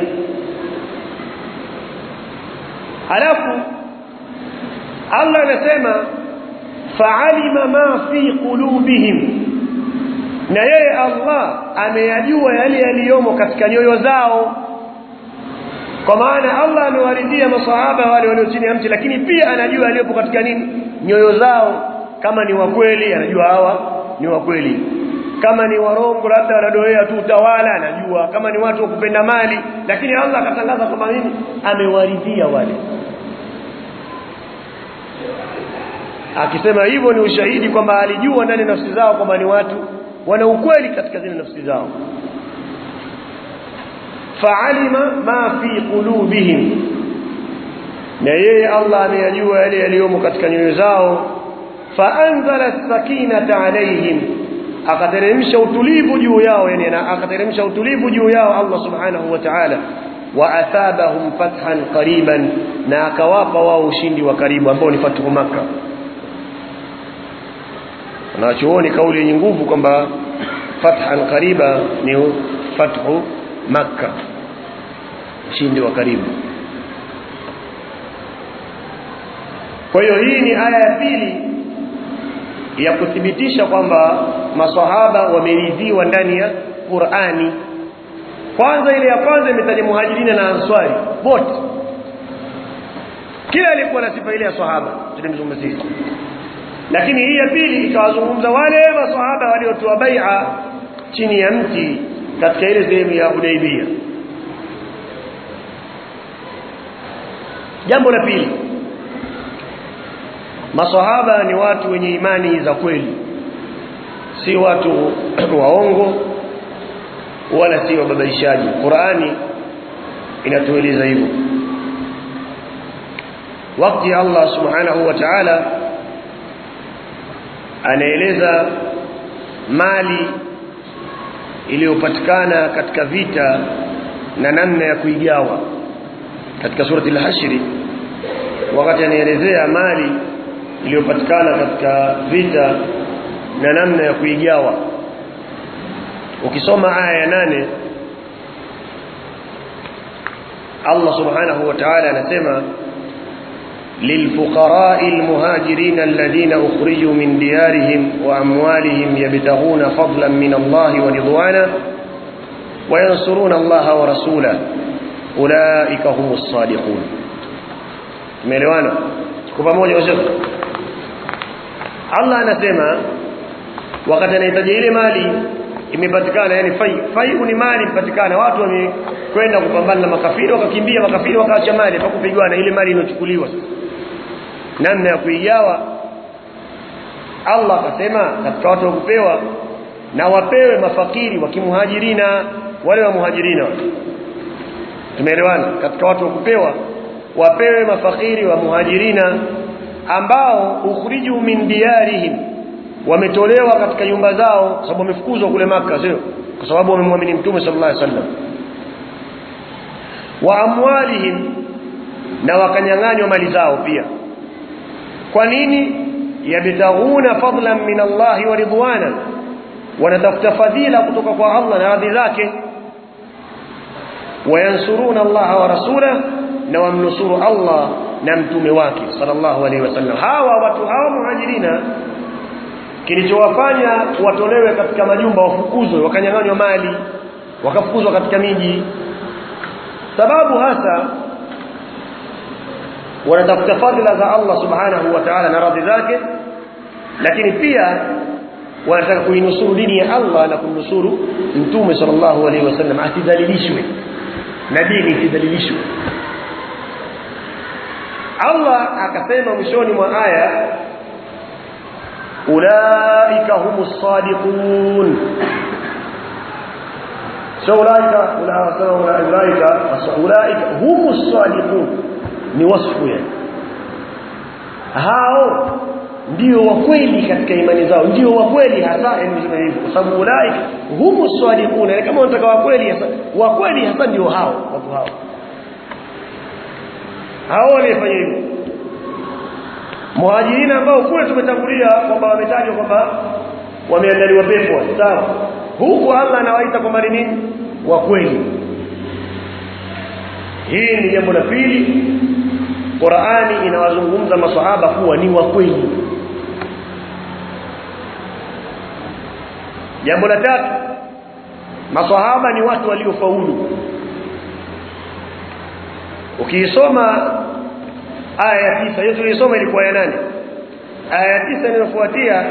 S1: halafu Allah anasema fa'alima ma fi qulubihim na yeye Allah ameyajua yale yaliyomo katika nyoyo zao kwa maana Allah amewaridhia masahaba wale walio chini ya mti lakini pia anajua aliyopo katika nini nyoyo zao kama ni wa kweli anajua hawa ni wa kweli kama ni warongo labda wanadoea tu utawala anajua kama ni watu wa kupenda mali lakini Allah akatangaza kwamba nini amewaridhia wale akisema hivyo ni ushahidi kwamba alijua ndani nafsi zao kwamba ni watu wana ukweli katika zile nafsi zao fa'alima ma fi qulubihim na yeye Allah ameyajua yale yaliyomo katika nyoyo zao fa'anzala as-sakinata alayhim akateremsha utulivu juu yao yani akateremsha utulivu juu yao Allah subhanahu wa ta'ala wa athabahum fathan qariban na akawapa wao ushindi wa karibu ambao ni fathu makkah wanachuoni kauli yenye nguvu kwamba fathan qariba ni fathu makka ushindi wa karibu kwa hiyo hii ni aya ya pili ya kuthibitisha kwamba maswahaba wameridhiwa ndani ya Qur'ani kwanza ile ya kwanza imetaja muhajirina na answari wote kila alikuwa na sifa ile ya sahaba tulimzungumzia lakini hii ya pili ikawazungumza wale maswahaba waliotoa bai'a chini ya mti katika ile sehemu ya Hudaybiyah jambo la pili maswahaba ni watu wenye imani za kweli si watu waongo wala si wababaishaji Qur'ani inatueleza hivyo wakati Allah subhanahu wa ta'ala anaeleza mali iliyopatikana katika vita na namna ya kuigawa katika surati al-hashr wakati anaelezea mali iliyopatikana katika vita na namna ya kuigawa ukisoma aya ya nane Allah subhanahu wa ta'ala anasema للفقراء المهاجرين الذين أخرجوا من ديارهم وأموالهم يبتغون فضلا من الله ورضوانا وينصرون الله ورسوله أولئك هم الصادقون ملوانا كفا موجة وشك الله anasema wakati anahitaji ile mali imepatikana yani fai fai ni mali imepatikana watu wamekwenda kupambana na makafiri wakakimbia makafiri wakaacha mali pakupigwana ile mali inochukuliwa namna ya kuigawa Allah akasema katika watu wakupewa na wapewe mafakiri wa kimuhajirina wale wa muhajirina tumeelewana katika watu wakupewa wapewe mafakiri wa muhajirina ambao ukhriju min diyarihim wametolewa katika nyumba zao sababu wamefukuzwa kule maka sio kwa sababu wamemwamini mtume sallallahu alaihi wasallam wa amwalihim na wakanyang'anywa mali zao pia kwa nini yabtaghuna fadlan min Allah wa ridwana wanatafuta fadhila kutoka kwa Allah na radhi zake wayansuruna Allah wa rasulahu na wamnusuru Allah na mtume wake sallallahu alaihi wasallam hawa watu hawa muhajirina kilichowafanya watolewe katika majumba wafukuzwe wakanyang'anywa mali wakafukuzwa katika miji sababu hasa wanatafuta fadhila za Allah subhanahu wa ta'ala na radhi zake lakini pia wanataka kuinusuru dini ya Allah na kumnusuru mtume sallallahu alaihi wasallam asidhalilishwe na dini isidhalilishwe Allah akasema mwishoni mwa aya ulaika humus sadiqun so ulaika ulaika ulaika humus sadiqun ni wasfu yani hao ndio wa kweli katika imani zao ndio wa kweli hasa nisema hivyo kwa sababu ulaika humus sadiqun kama unataka wa kweli hasa wa kweli hasa ndio hao watu hao hao walifanya hivyo muhajirina ambao kule tumetangulia kwamba wametajwa kwamba wameandaliwa pepo sawa huku Allah anawaita kwamba ni nini wa kweli hii ni jambo la pili Qur'ani inawazungumza maswahaba kuwa ni wa kweli jambo la tatu maswahaba ni watu waliofaulu ukiisoma aya ya tisa hiyo tulisoma ilikuwa ya nane aya ya tisa inayofuatia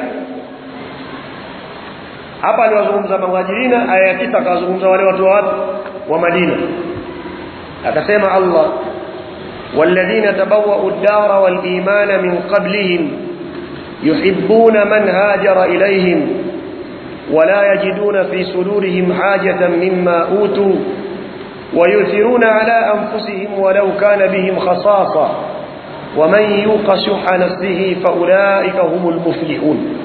S1: hapa aliwazungumza muhajirina aya ya tisa akawazungumza wale watu wa watu wa Madina akasema Allah والذين تبوأوا الدار والإيمان من قبلهم يحبون من هاجر إليهم ولا يجدون في صدورهم حاجة مما أوتوا ويؤثرون على أنفسهم ولو كان بهم خصاصة ومن يوق شح نفسه فأولئك هم المفلحون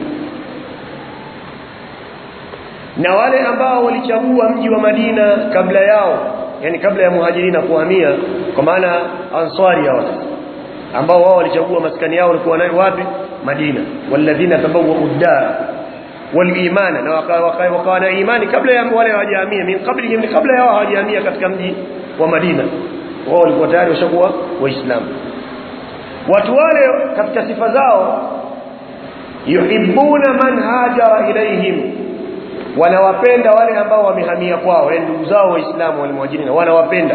S1: na wale ambao walichagua mji wa Madina kabla yao yani kabla ya muhajirina kuhamia kwa maana ansari hao ambao wao walichagua maskani yao walikuwa nayo wapi Madina walladhina tabawwa uddar walimana na wakawa na imani kabla ya wale hawajahamia min qablihim kabla yao hawajahamia katika mji wa Madina wao walikuwa tayari washakuwa waislamu watu wale katika sifa zao yuhibbuna man hajara ilaihim wanawapenda wale ambao wamehamia kwao wale ndugu zao waislamu wale muhajirina wanawapenda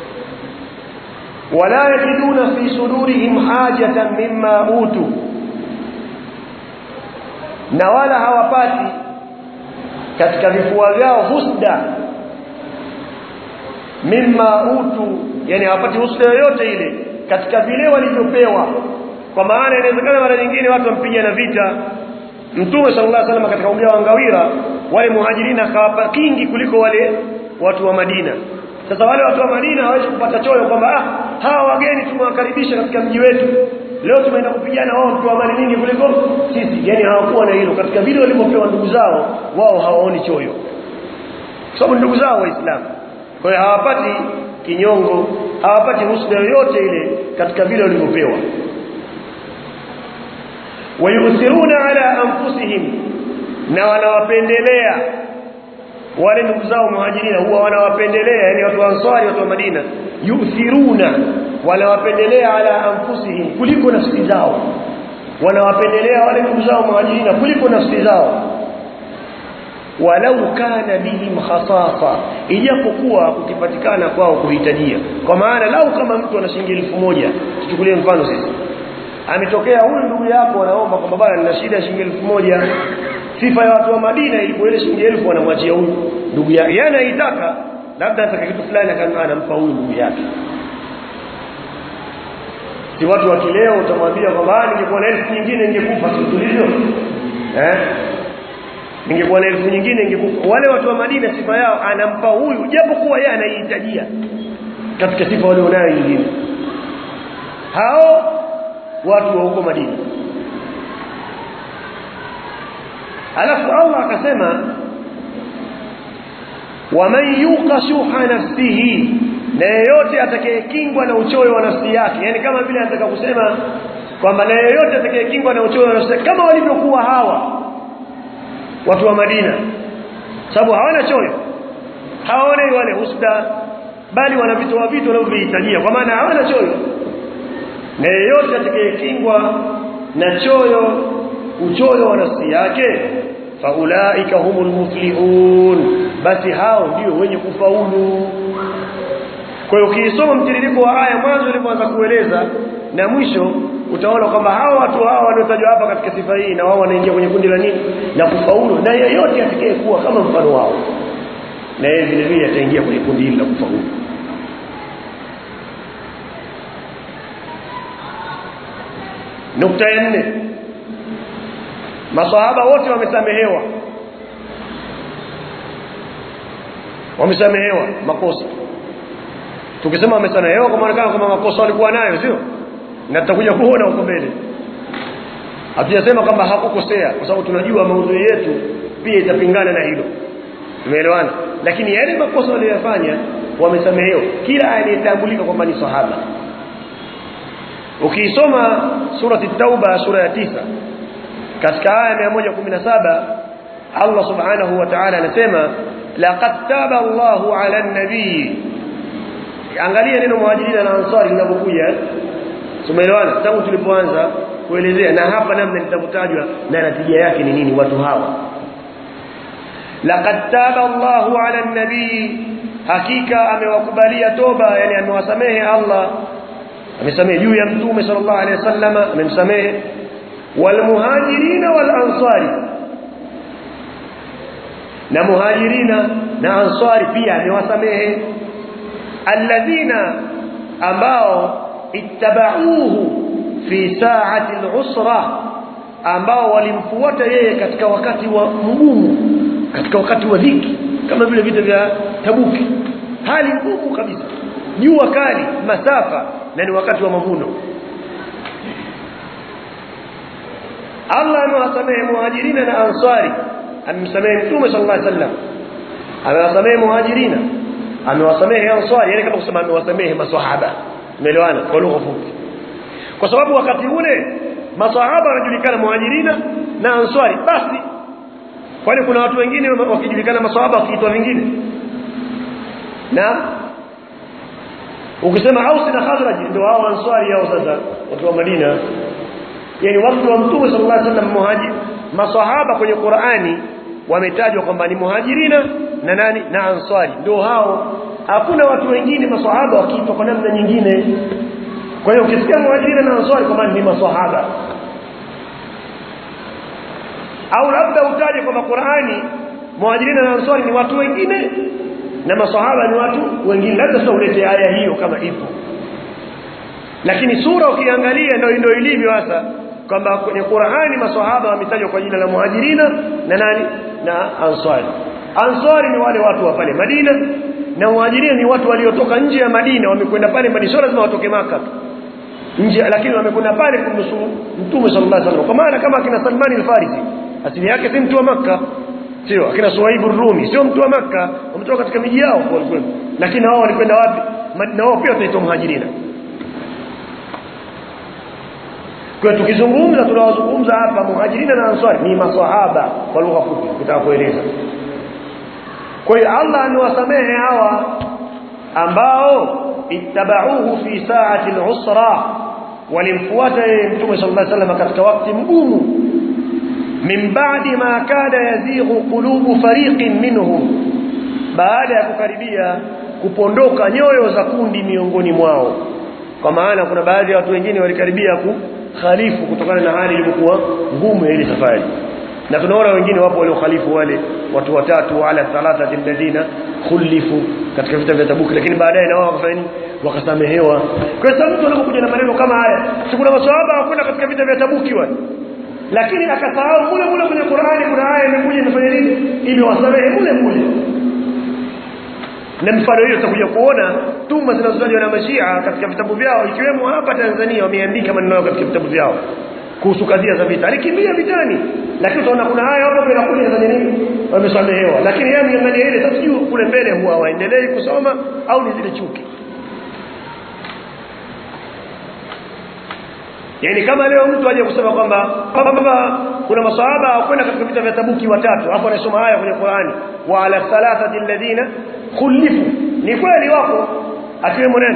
S1: wala yajiduna fi sudurihim hajatan mimma utu na wala hawapati katika vifua vyao husda mimma utu yani hawapati husda yoyote ile katika vile walivyopewa kwa maana inawezekana mara nyingine watu wampigana vita Mtume sallallahu alaihi wasallam katika ugao wa ngawira wale muhajirina akawapa kingi kuliko wale watu wa Madina sasa wale watu wa Madina hawezi kupata choyo kwamba ah hawa wageni tumewakaribisha katika mji wetu leo tumeenda kupigana wao kwa mali nyingi kuliko sisi yani hawakuwa na hilo katika vile walivyopewa ndugu zao wao hawaoni choyo kwa sababu ndugu zao waislamu kwa hiyo hawapati kinyongo hawapati husda yoyote ile katika vile walivyopewa wayusiruna ala anfusihim na wanawapendelea wale ndugu zao muhajirina huwa wanawapendelea yani watu wa ansari watu wa Madina yuthiruna wanawapendelea ala anfusihim kuliko nafsi zao wanawapendelea wale ndugu zao muhajirina kuliko nafsi zao walau kana bihim khasasa ijapokuwa kukipatikana kwao kuhitajia kwa maana lau kama mtu ana shilingi elfu moja tuchukulie mfano sisi ametokea huyu ndugu yako anaomba kwamba bwana nina shida ya shilingi elfu moja sifa ya watu wa Madina ilikuwa ile shilingi elfu wanamwachia huyu ndugu yake yeye anaitaka labda ataka kitu fulani anampa huyu ndugu yake si watu wa kileo utamwambia kwamba ningekuwa na elfu nyingine ningekufa si tulivyo eh ningekuwa na elfu nyingine ningekufa wale watu wa Madina sifa yao anampa huyu japo kuwa yeye anaihitajia katika sifa walionayo nyingine hao watu wa huko Madina alafu Allah akasema waman yuqa shuha nafsihi na yeyote atakayekingwa na uchoyo wa nafsi yake yani kama vile anataka kusema kwamba na yeyote atakayekingwa na uchoyo wa nafsi yake kama walivyokuwa hawa watu wa Madina sababu hawana choyo hawaone wale husda bali wana vitu wa vitu wanavyohitajia kwa maana hawana choyo na yeyote atakayekingwa na choyo uchoyo wa nafsi yake faulaika humul muflihun basi hao ndio wenye kufaulu kwa hiyo ukisoma mtiririko wa aya mwanzo ilipoanza kueleza na mwisho utaona kwamba hao watu hao waliotajwa hapa katika sifa hii na wao wanaingia kwenye kundi la nini la kufaulu na yeyote atakayekuwa kama mfano wao na yeye vile vile ataingia kwenye kundi hili la kufaulu nukta ya nne masahaba wote wamesamehewa wamesamehewa makosa tukisema wamesamehewa kwa maana kama makosa walikuwa nayo sio na tutakuja kuona huko mbele hatujasema kwamba hakukosea kwa sababu tunajua maudhui yetu pia itapingana na hilo tumeelewana lakini yale makosa waliyofanya wamesamehewa kila anayetambulika kwamba ni sahaba ukisoma surati tauba sura ya tisa katika aya 117 Allah subhanahu wa ta'ala anasema laqad taba Allahu 'ala an-nabii angalia neno muhajirina na ansari linapokuja tumeelewana tangu tulipoanza kuelezea na hapa namna litakutajwa na natija yake ni nini watu hawa laqad taba Allahu 'ala an-nabii hakika amewakubalia toba yani amewasamehe Allah amesamehe juu ya mtume sallallahu alaihi wasallam amemsamehe walmuhajirina walansari na muhajirina na ansari pia amewasamehe alladhina ambao ittabauhu fi sa'ati al-usra ambao walimfuata yeye katika wakati wa mgumu katika wakati wa dhiki kama vile vita vya Tabuki hali ngumu kabisa jua kali masafa na ni wakati wa mavuno Allah amewasamehe muhajirina na ansari amemsamehe mtume sallallahu alaihi wasallam amewasamehe muhajirina amewasamehe ansari yani kama kusema amewasamehe maswahaba umeelewana kwa lugha fupi kwa sababu wakati ule maswahaba wanajulikana muhajirina na ansari basi kwani kuna watu wengine wakijulikana maswahaba wakiitwa vingine na ukisema Aus na Khazraj ndio hao ansari hao sasa watu wa Madina yani watu wa Mtume sallallahu alaihi wasallam muhajir maswahaba kwenye Qur'ani wametajwa kwamba ni muhajirina na nani na ansari ndio hao hakuna watu wengine maswahaba wakiitwa kwa namna nyingine kwa hiyo ukisikia muhajirina na ansari kwa maana ni maswahaba au labda utaje kwamba Qur'ani muhajirina na ansari ni watu wengine na masahaba ni watu wengine labda sasa ulete aya hiyo kama ipo lakini sura ukiangalia ndio ndio ilivyo hasa kwamba kwenye Qur'ani maswahaba wametajwa kwa jina la muhajirina na nani na ansari ansari ni wale watu wa pale Madina na muhajirina ni watu waliotoka nje ya Madina wamekwenda pale Madina sio lazima watoke maka nje lakini wamekwenda pale kumnusuru Mtume sallallahu alaihi wasallam kwa maana kama akina Salman al-Farisi asili yake si mtu wa maka sio akina Suhaib ar-Rumi sio mtu wa maka wametoka katika miji yao kwa lakini wao walikwenda wapi na wao pia wataitwa muhajirina kwa tukizungumza tunawazungumza hapa muhajirina na ansari ni maswahaba kwa lugha fupi kutaka kueleza kwa hiyo Allah amewasamehe hawa ambao ittabauhu fi sa'ati al-usra walimfuata yeye mtume sallallahu alaihi wasallam katika wakati mgumu min ba'di ma kada yazighu qulubu fariqin minhum baada ya kukaribia kupondoka nyoyo za kundi miongoni mwao kwa maana kuna baadhi ya watu wengine walikaribia ku khalifu kutokana na hali ilivyokuwa ngumu ya ile safari na tunaona wengine wapo waliokhalifu wale watu watatu ala thalathati alladhina khulifu katika vita vya Tabuk lakini baadaye na wao wakafanya nini wakasamehewa kwa sababu mtu anapokuja na maneno kama haya si kuna maswahaba wakwenda katika vita vya Tabuki wale lakini akasahau mule mule kwenye Qur'ani kuna aya imekuja imefanya nini ili wasamehe mule mule na mfano hiyo tutakuja kuona tuma zinazotajwa na mashia katika vitabu vyao ikiwemo hapa Tanzania wameandika maneno yao katika vitabu vyao kuhusu kadhia za vita alikimbia vitani lakini utaona kuna haya hapo inakuja za nini wamesamehewa lakini yeye amiangalia ile sasa sijui kule mbele huwa waendelee kusoma au ni zile chuki Yaani kama leo mtu aje kusema kwamba kwamba kuna maswahaba kwenda katika vita vya Tabuki watatu hapo anasoma haya kwenye Qur'ani wa ala thalathati alladhina khulifu ni kweli wako akiwemo nani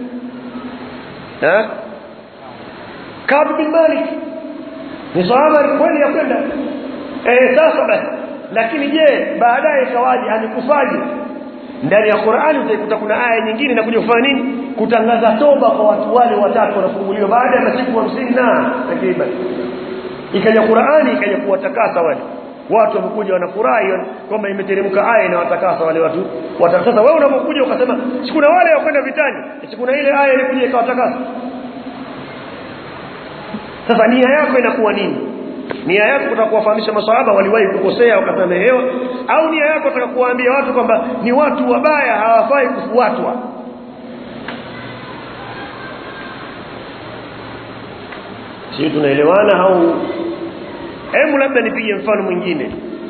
S1: eh Kab bin Malik ni sahaba kweli ya kwenda eh sasa basi lakini je baadaye ikawaje amekufaje ndani ya Qur'ani utaikuta kuna aya nyingine inakuja kufanya nini kutangaza toba kwa watu wale watatu wanafunguliwa baada ya masiku 50 na takriban ikaja Qur'ani ikaja kuwatakasa wale watu wamekuja wanafurahi kwamba imeteremka aya inawatakasa wale watu sasa wewe unapokuja ukasema sikuna wale wakwenda vitani sikuna ile aya ilikuja ikawatakasa sasa nia yako inakuwa nini nia yako kutaka kuwafahamisha maswahaba waliwahi kukosea wakasamehewa au nia yako kutaka kuwaambia watu kwamba ni watu wabaya hawafai kufuatwa sio tunaelewana au hebu labda nipige mfano mwingine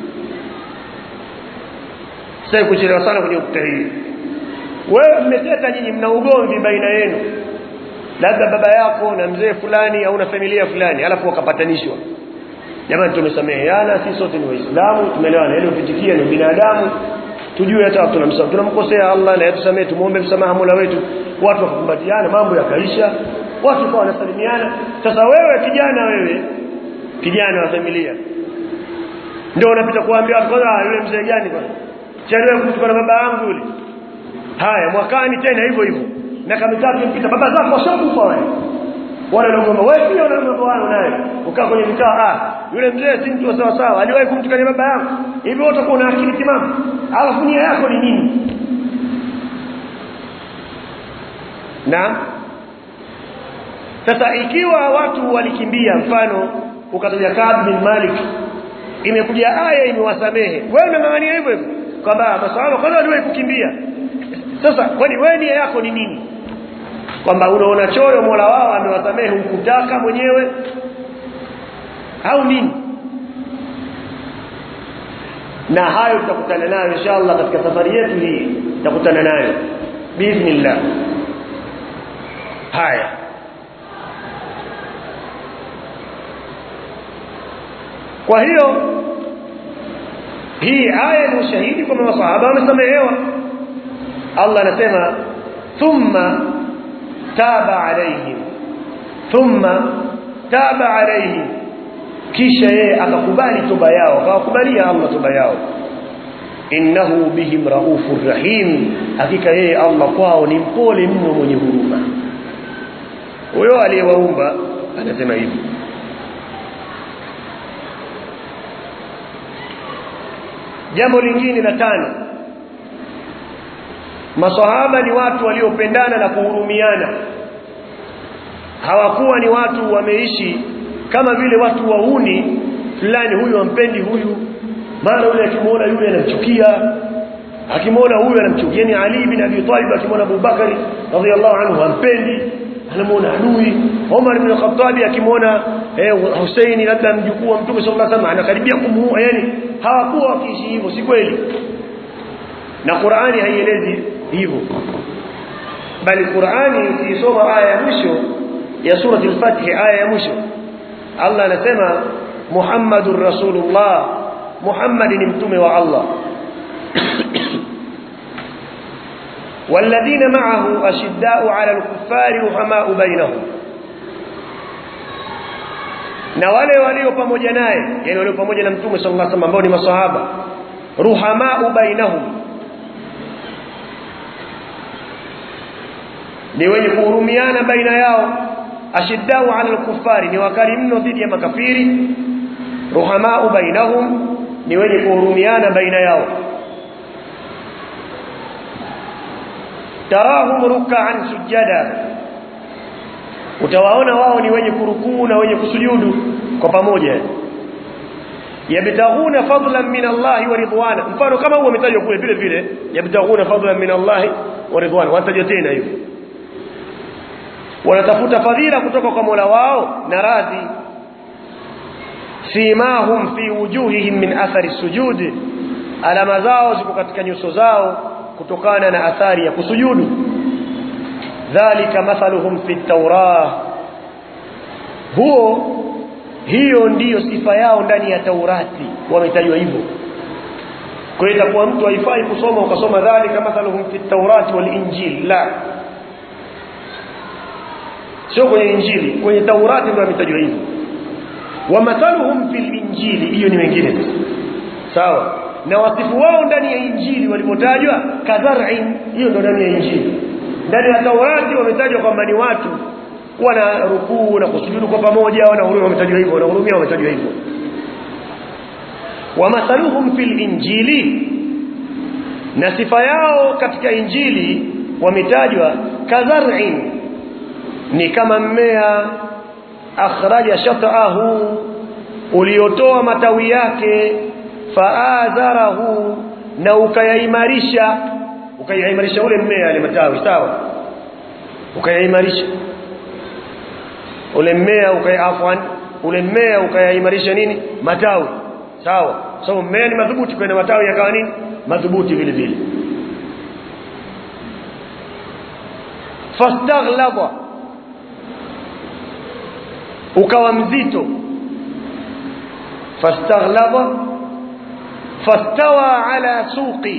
S1: sasa kuchelewa sana kwenye ukuta hii wewe mmeteta nyinyi mna ugomvi baina yenu labda baba yako na mzee fulani au na familia fulani alafu wakapatanishwa jamani tumesameheana sisi sote ni waislamu tumeelewana ile upitikia ni binadamu tujue hata tunamsamaha tunamkosea Allah na yatusamee tumuombe msamaha Mola wetu watu wakakumbatiana mambo yakaisha watu kwa wanasalimiana sasa wewe kijana wewe kijana wa familia ndio unapita kuambia watu kwanza yule mzee gani kwanza chelewa kumchukua na baba yangu yule haya mwakani tena hivyo hivyo miaka mitatu mpita baba zako washakufa wale wale wanaomba wewe pia una mambo wao naye ukaa kwenye mitaa ah yule mzee si mtu sawa sawa aliwahi kumtukania baba yangu hivi wote utakuwa na akili timamu alafu nia yako ni nini na sasa ikiwa watu walikimbia mfano ukataja Kaab bin Malik imekuja aya imewasamehe wewe unang'ang'ania hivyo hivyo kwamba maswahaba kwanza waliwahi kukimbia sasa kwani wewe nia yako ni nini kwamba unaona choyo Mola wao amewasamehe hukutaka mwenyewe au nini na hayo tutakutana nayo inshallah katika safari yetu hii tutakutana nayo bismillah haya kwa hiyo hii aya ni ushahidi kwamba masahaba wamesamehewa Allah anasema thumma taba alaihim thumma taba alaihim kisha yeye akakubali toba yao akawakubalia Allah toba yao innahu bihim raufur rahim hakika yeye Allah kwao ni mpole mno mwenye huruma huyo aliyewaumba anasema hivi jambo lingine la tano maswahaba ni watu waliopendana na kuhurumiana hawakuwa ni watu wameishi kama vile watu wauni fulani huyu ampendi huyu mara yule akimwona yule anamchukia akimwona huyu anamchukia ni Ali bin Abi Talib akimwona Abu Bakari radhiallahu anhu ampendi anamuona adui Umar bin Khattab akimwona eh, Husaini labda mjukuu wa Mtume sallallahu alaihi wasallam anakaribia kumuua yani hawakuwa wakiishi hivyo si kweli na Qur'ani haielezi hivyo bali Qur'ani ukisoma aya ya mwisho ya sura al-Fath aya ya mwisho Allah anasema Muhammadur Rasulullah Muhammad ni mtume wa Allah والذين معه أشداء على الكفار رحماء بينهم na wale walio pamoja naye yani walio pamoja na mtume sallallahu alaihi wasallam ambao ni maswahaba ruhamau bainahum ni wenye kuhurumiana baina yao ashiddau ala al-kuffari ni wakali mno dhidi ya makafiri ruhamau bainahum ni wenye kuhurumiana baina yao tarahum ruk'an sujada utawaona wao ni wenye kurukuu na wenye kusujudu kwa pamoja yabtaghuna fadlan min Allah wa ridwana mfano kama huo umetajwa kule vile vile yabtaghuna fadlan min Allah wa ridwana wataja tena hivyo wanatafuta fadhila kutoka kwa Mola wao na radhi simahum fi wujuhihim min athari sujud alama zao ziko katika nyuso zao kutokana na athari ya kusujudu dhalika mathaluhum fi tawrah huo hiyo ndiyo sifa yao ndani ya Taurati wametajwa hivyo kwa hiyo itakuwa mtu haifai kusoma ukasoma dhalika mathaluhum fi tawrati wal injil la sio kwenye injili kwenye Taurati ndio wametajwa hivyo wa mathaluhum fil injili hiyo ni wengine sawa na wasifu wao ndani ya injili walipotajwa kadhar'in hiyo ndio ndani ya injili ndani ya Taurati wametajwa kwamba ni watu wana rukuu na kusujudu kwa pamoja wana huruma wametajwa hivyo wana hurumia wametajwa hivyo wa mathaluhum fil injili na sifa yao katika injili wametajwa kadhar'in ni kama mmea akhraja shat'ahu uliotoa matawi yake faadharahu na ukayaimarisha ukayaimarisha ule mmea ile matawi sawa ukayaimarisha ule mmea ukayafwan ule mmea ukayaimarisha nini matawi sawa sababu so, mmea ni madhubuti kwa matawi yakawa nini madhubuti vile vile fastaghlaba ukawa mzito fastaghlaba fastawa ala suqi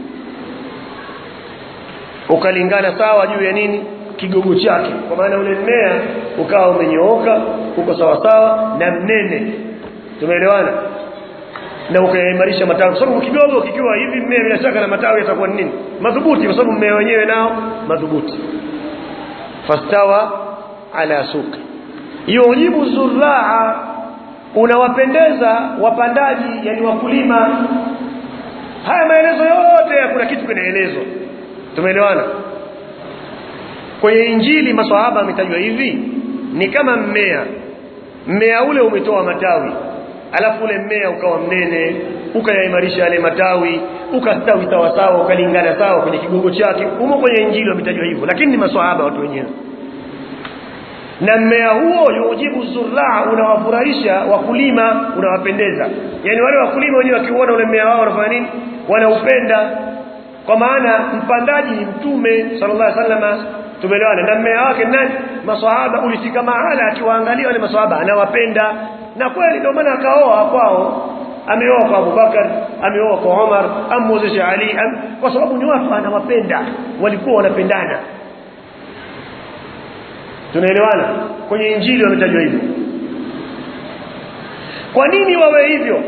S1: ukalingana sawa juu ya nini kigogo chake kwa maana ule mmea ukawa umenyooka uko sawa sawa na mnene tumeelewana na ukaimarisha matawi kwa sababu kidogo kikiwa hivi mmea bila shaka na matawi yatakuwa nini madhubuti kwa sababu mmea wenyewe nao madhubuti fastawa ala suqi yujibu zurraa unawapendeza wapandaji yani wakulima haya maelezo yote kuna kitu kinaelezwa tumeelewana kwenye injili maswahaba ametajwa hivi ni kama mmea mmea ule umetoa matawi alafu ule mmea ukawa mnene ukayaimarisha yale matawi ukastawi sawa sawa ukalingana sawa kwenye kigogo chake umo kwenye injili wametajwa hivyo lakini ni maswahaba watu wenyewe na mmea huo yujibu zurraa unawafurahisha wakulima unawapendeza yani wale wakulima wenyewe wakiuona ule mmea wao wanafanya nini wanaupenda kwa maana mpandaji ni mtume sallallahu alaihi wasallam tumeelewana na mmea wake nani maswahaba ulifika mahala akiwaangalia wale maswahaba anawapenda na kweli ndio maana akaoa kwao ameoa kwa Abubakar ameoa kwa Umar amwozesha Ali am, kwa sababu ni watu anawapenda walikuwa wanapendana tunaelewana kwenye injili wametajwa hivyo kwa nini wawe hivyo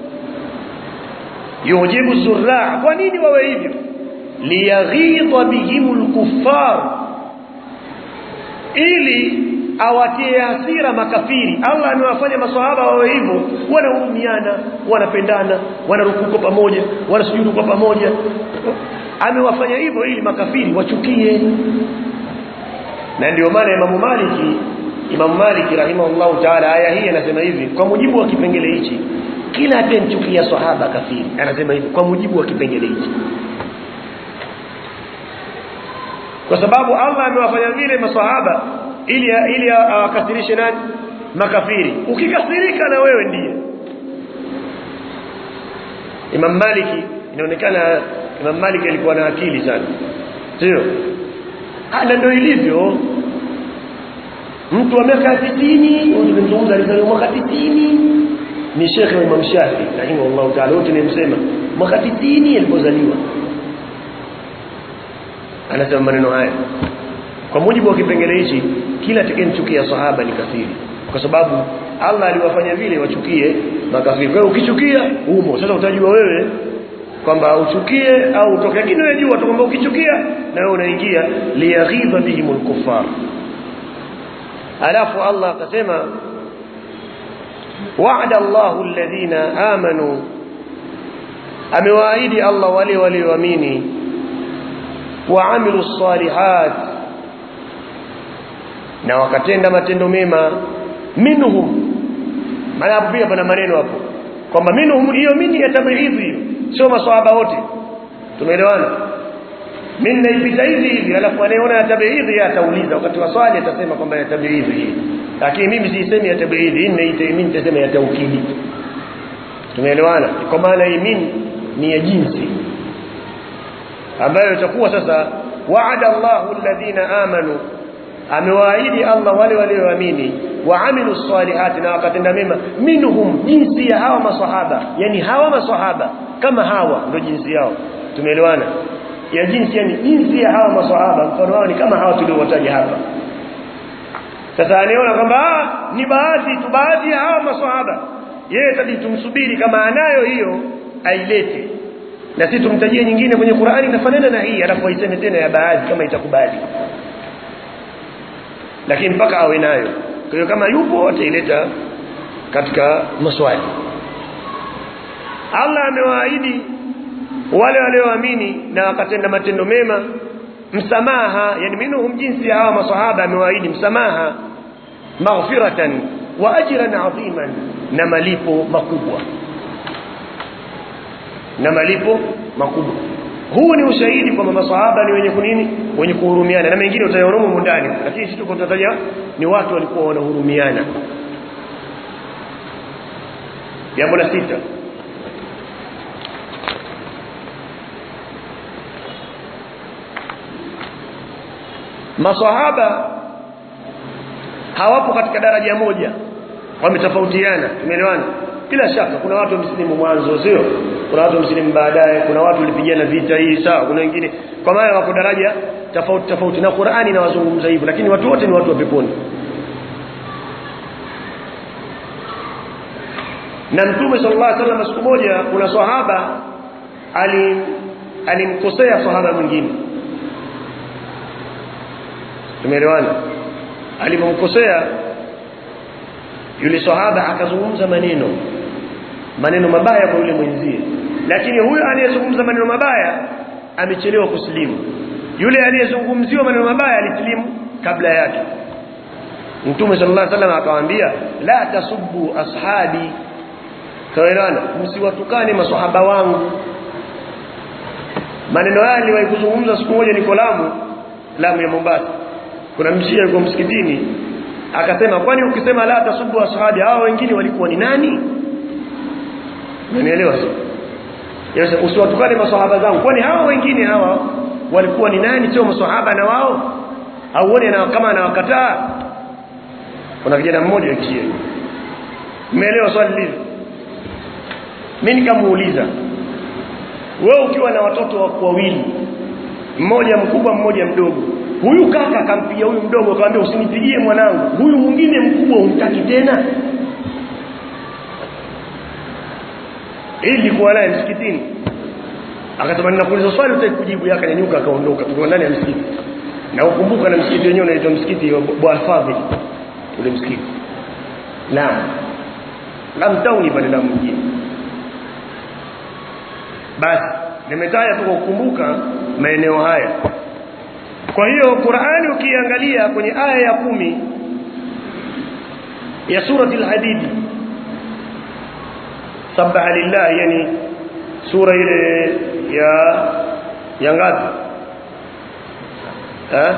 S1: yujibu zurraa kwa nini wawe hivyo liyaghidha bihimul kuffar ili awatie hasira makafiri Allah amewafanya maswahaba wawe hivyo wanahurumiana wanapendana wanarukuka pamoja wanasujudu kwa pamoja amewafanya hivyo ili makafiri wachukie na ndio maana Imam Maliki Imam Maliki rahimahullahu ta'ala aya hii anasema hivi kwa mujibu wa kipengele hichi kila atemchukia sahaba kafiri anasema hivi kwa mujibu wa kipengele hichi kwa sababu Allah amewafanya vile maswahaba ili ili awakasirishe nani makafiri ukikasirika na wewe ndiye Imam Maliki inaonekana Imam Maliki alikuwa na akili sana sio na ndio ilivyo mtu wa miaka 60 unazungumza alizaliwa mwaka 60 ni Sheikh wa Imam Shafi rahimahullah ta'ala wote nimsema mwaka 60 alipozaliwa anasema maneno haya kwa mujibu wa kipengele hichi kila atakayemchukia sahaba ni kafiri kwa sababu Allah aliwafanya vile wachukie makafiri kwa hiyo ukichukia umo sasa utajua wewe kwamba uchukie au utoke lakini wewe jua tu kwamba ukichukia na wewe unaingia liyaghidha bihimul kuffar alafu Allah akasema wa'ada Allahu alladhina amanu amewaahidi Allah wale walioamini waamilu salihat na wakatenda matendo mema minhum maana pia pana maneno hapo kwamba minhum hiyo mini ya tabidhi hiyo sio maswahaba wote tumeelewana mimi naipita hivi hivi alafu anayeona ya tabidhi atauliza wakati wa swali atasema kwamba ya tabidhi hii lakini mimi siisemi ya tabidhi mimi nitasema ya taukidi tumeelewana kwa maana hii mimi ni ya jinsi ambayo itakuwa sasa wa'ada Allahu alladhina amanu amewaahidi Allah wale walioamini waamilu salihati na wakatenda mema minhum jinsi ya hawa maswahaba yani hawa maswahaba kama hawa ndio jinsi yao tumeelewana ya jinsi yani jinsi ya hawa maswahaba mfano wao ni kama hawa tuliowataja hapa sasa anaona kwamba ni baadhi tu baadhi ya hawa maswahaba yeye tabii tumsubiri kama anayo hiyo ailete na sisi tumtajie nyingine kwenye Qur'ani inafanana na hii alafu aiseme tena ya baadhi kama itakubali lakini mpaka awe nayo kwa hiyo kama yupo ataileta katika maswali Allah amewaahidi wale walioamini na wakatenda matendo mema msamaha yani minhum jinsi ya hawa maswahaba amewaahidi msamaha maghfiratan wa ajran adhiman na malipo makubwa na malipo makubwa huu ni ushahidi kwamba maswahaba ni wenye kunini wenye kuhurumiana na mengine utayaona huko ndani lakini sisi tuko tunataja ni watu walikuwa wanahurumiana jambo la sita maswahaba hawapo katika daraja moja wametofautiana tumeelewana bila shaka kuna watu wamsilimu mwanzo sio kuna watu wamsilimu baadaye kuna watu walipigana vita hii sawa kuna wengine kwa maana wako daraja tofauti tofauti na Qur'ani inawazungumza hivyo lakini watu wote ni watu wa peponi na mtume sallallahu alaihi wasallam siku moja kuna sahaba ali alimkosea sahaba mwingine tumeelewana alipomkosea yule sahaba akazungumza maneno maneno mabaya kwa yule mwenzie lakini huyo aliyezungumza maneno mabaya amechelewa kusilimu yule aliyezungumziwa maneno mabaya alisilimu kabla yake Mtume sallallahu alaihi wasallam akamwambia la tasubbu ashabi kaelana msiwatukane maswahaba wangu maneno haya niliwahi kuzungumza siku moja niko Lamu Lamu ya Mombasa kuna mshia yuko msikitini akasema kwani ukisema la tasubbu ashabi hao wengine walikuwa ni nani Unanielewa sio Yes, usiwatukane maswahaba zangu kwani hao wengine hawa walikuwa ni nani sio maswahaba na wao au uone na kama anawakataa kuna kijana mmoja kishia Umeelewa swali hili Mimi nikamuuliza wewe ukiwa na watoto wako wawili mmoja mkubwa mmoja mdogo huyu kaka akampigia huyu mdogo akamwambia usinipigie mwanangu huyu mwingine mkubwa umtaki tena ili kuwa naye msikitini akasema ninakuuliza swali utaki kujibu yake akanyanyuka akaondoka tuko ndani ya msikiti na ukumbuka na msikiti wenyewe unaitwa msikiti wa Bwana Fadhil ule msikiti naam Lamu Town pale Lamu mjini basi nimetaja tu kwa kukumbuka maeneo haya kwa hiyo Qur'ani ukiangalia kwenye aya ya kumi ya surati al-Hadid sabaha lillah yani sura ile ya ya ngapi eh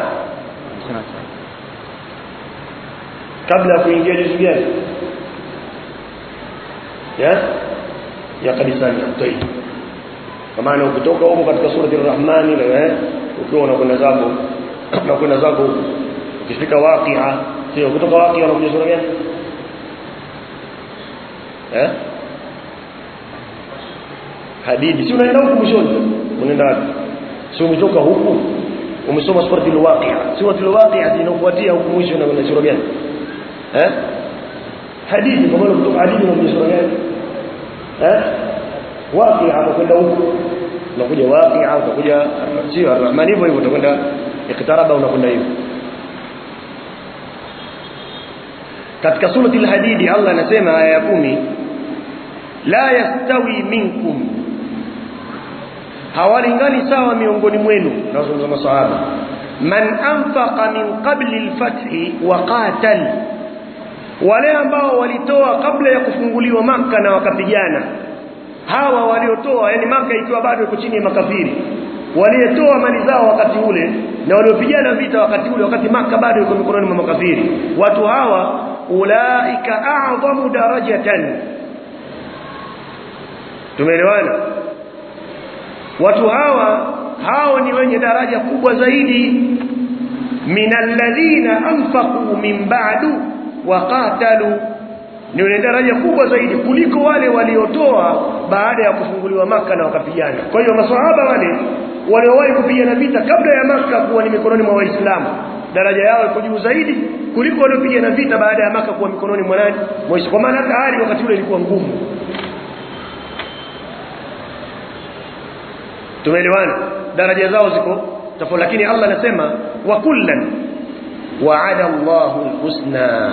S1: kabla ya kuingia juzu gani ya ya kadisani tayib kwa maana ukitoka huko katika surati ar-Rahman eh ukiwa unakwenda zako unakwenda zako ukifika waqi'a sio kutoka waqi'a unakuja sura gani eh hadidi si unaenda huko mwishoni unaenda wapi si umetoka huku umesoma surati al-waqi'a surati al-waqi'a inafuatia huko mwisho na kuna sura gani eh hadithi kwa maana kutoka hadithi unakuja sura gani eh waqi'a unakwenda huko unakuja waqi'a unakuja sio ar-rahman hivyo hivyo utakwenda ikitaraba unakwenda hivyo katika surati al-hadidi Allah anasema aya ya 10 la yastawi minkum hawalingani sawa miongoni mwenu nazungumza masahaba man anfaqa min qabli al-fathi wa qatal wale ambao walitoa kabla ya kufunguliwa maka na wakapigana hawa waliotoa yani maka ikiwa bado iko chini ya makafiri waliotoa mali zao wakati ule na waliopigana vita wakati ule wakati maka bado iko mikononi mwa makafiri watu hawa ulaika a'zamu darajatan tumeelewana watu hawa hao ni wenye daraja kubwa zaidi minalladhina anfaqu min ba'du wa qatalu ni wenye daraja kubwa zaidi kuliko wale waliotoa baada ya kufunguliwa maka na wakapigana kwa hiyo maswahaba wale waliowahi kupigana vita kabla ya maka kuwa ni mikononi mwa waislamu daraja yao iko juu zaidi kuliko waliopigana vita baada ya maka kuwa mikononi mwa nani kwa maana hata hali wakati ule ilikuwa ngumu tumeelewana daraja zao ziko tofauti lakini Allah anasema wa kullan wa'ada Allahu al-husna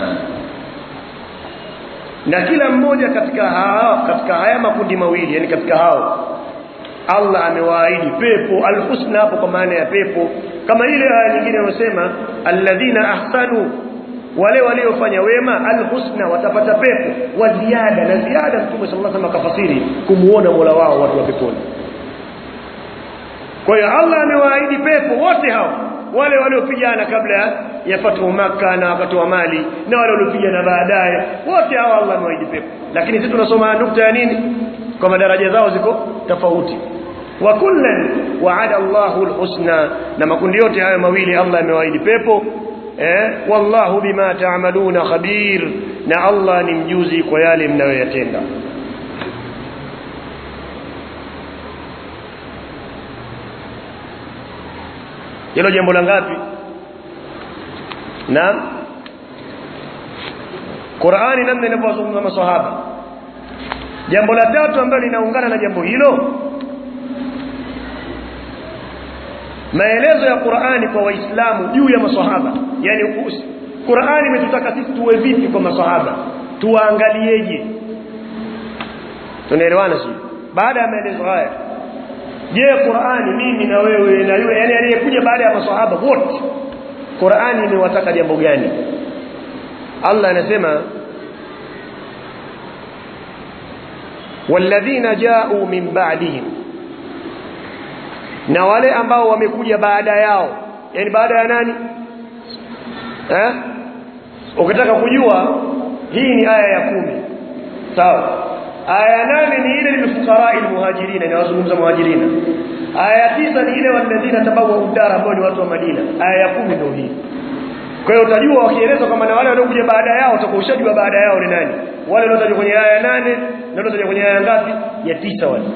S1: na kila mmoja katika hao katika haya makundi mawili yani katika hao Allah amewaahidi pepo al-husna hapo kwa maana ya pepo kama ile aya nyingine inayosema alladhina ahsanu wale waliofanya wema al-husna watapata pepo wa ziada na ziada Mtume sallallahu alaihi wasallam akafasiri kumuona Mola wao watu wa peponi kwa hiyo Allah amewaahidi pepo wote hao wale waliopigana kabla ya fatu maka na wakatoa mali na wale waliopigana baadaye wote hao Allah amewaahidi pepo lakini sisi tunasoma nukta ya nini kwa madaraja zao ziko tofauti wa kullan wa'ada Allahu al-husna na makundi yote hayo mawili Allah amewaahidi pepo eh wallahu bima ta'maluna khabir na Allah ni mjuzi kwa yale mnayoyatenda hilo jambo la ngapi naam Qur'ani namna inavyozungumza maswahaba jambo la tatu ambalo linaungana na jambo hilo maelezo ya Qur'ani kwa waislamu juu ya maswahaba yani Qur'ani imetutaka sisi tuwe vipi kwa maswahaba tuwaangalieje tunaelewana sio baada ya maelezo haya je Qur'ani mimi na wewe na yule yani aliyekuja baada ya maswahaba wote Qur'ani imewataka jambo gani Allah anasema walladhina ja'u min ba'dihim na wale ambao wamekuja baada yao yani baada ya nani eh ukitaka kujua hii ni aya ya kumi sawa aya ya nane ni ile lilfuqara almuhajirin inawazungumza muhajirina aya ya tisa ni ile walladhina tabawa udara ambao ni watu wa Madina aya ya kumi ndio hii kwa hiyo utajua wakieleza kama na wale waliokuja baada yao utakuwa ushajua baada yao ni nani wale waliotajwa kwenye aya ya nane na waliotajwa kwenye aya ngapi ya tisa wale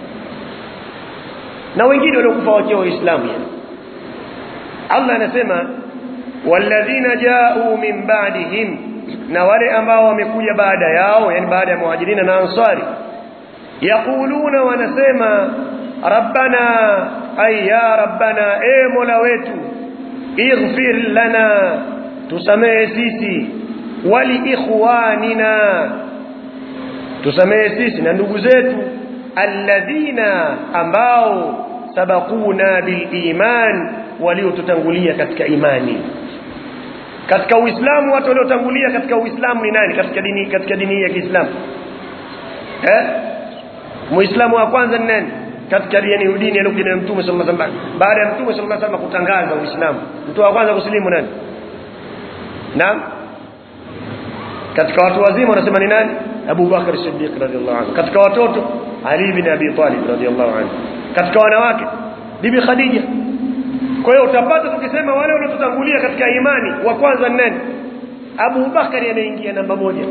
S1: na wengine waliokufa wakiwa waislamu yani Allah anasema walladhina ja'u min ba'dihim na wale ambao wamekuja baada yao yani baada ya muhajirina na ansari yaquluna wanasema rabbana ay ya rabbana e mola wetu ighfir lana tusamehe sisi wali ikhwanina tusamehe sisi na ndugu zetu alladhina ambao sabaquna bil iman waliotutangulia katika imani katika uislamu watu waliotangulia katika uislamu ni nani katika dini katika dini ya Kiislamu eh muislamu wa kwanza ni nani katika dini dini ya Mtume Mtume sallallahu alaihi wasallam baada ya Mtume sallallahu alaihi wasallam kutangaza uislamu mtu wa kwanza kusilimu nani naam katika watu wazima wanasema ni nani Abu Bakar Siddiq radhiallahu anhu katika watoto Ali bin Abi Talib radhiallahu anhu katika wanawake Bibi Khadija kwa hiyo utapata tukisema wale waliotutangulia katika imani wa kwanza ni nani Abu Bakari ameingia namba moja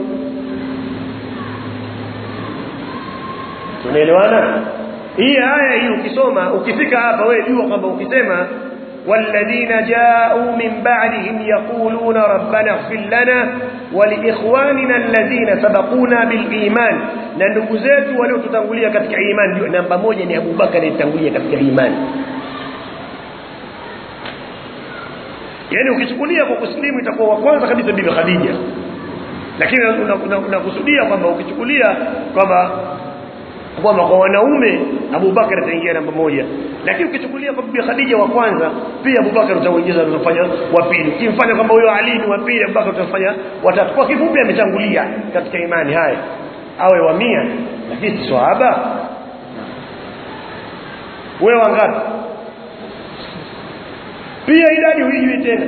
S1: tunaelewana hii aya hii ukisoma ukifika hapa wewe jua kwamba ukisema والذين جاءوا من بعدهم يقولون ربنا اغفر لنا ولإخواننا الذين سبقونا بالإيمان na ndugu zetu waliotutangulia katika imani ndio namba moja ni Abu Bakar alitangulia katika imani yani ukichukulia kwa kuslimu itakuwa wa kwanza kabisa bibi Khadija lakini unakusudia kwamba ukichukulia kwamba kwamba kwa wanaume Abu Bakar ataingia namba moja lakini ukichukulia kwa bibi Khadija wa kwanza pia Abu Bakar utaongeza utafanya wa pili ukimfanya kwamba huyo Ali ni wa pili Abu Bakar utafanya watatu kwa kifupi ametangulia katika imani haya awe wa mia lakini si swahaba wewe wangapi pia idadi huijui tena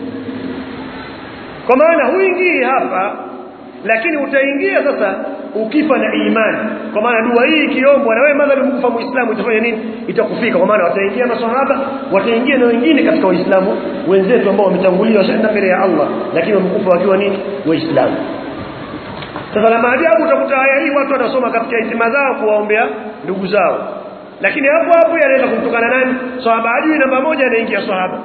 S1: kwa maana huingii hapa lakini utaingia sasa ukifa na imani kwa maana dua hii ikiombwa na wewe madhali mkufa muislamu itafanya nini itakufika kwa maana wataingia maswahaba wataingia na wengine katika waislamu wenzetu ambao wametangulia washaenda mbele ya Allah lakini wamekufa wakiwa nini waislamu sasa la maajabu utakuta aya hii watu wanasoma katika hitima zao kuwaombea ndugu zao lakini hapo hapo yanaweza kumtokana nani sahaba ajui namba moja anaingia sahaba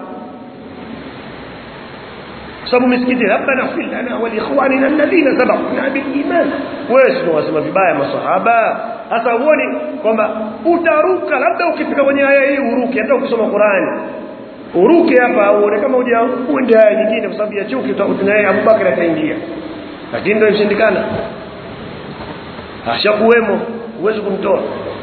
S1: sababu misikiti rabbana fil lana wa liikhwanina alladhina sabaquna bil iman wewe sio wasema vibaya masahaba hasa uone kwamba utaruka labda ukifika kwenye aya hii uruke hata ukisoma Qur'ani uruke hapa uone kama uja uende aya nyingine kwa sababu ya chuki utakuta Abu Bakar ataingia lakini ndio imeshindikana ashakuwemo uweze kumtoa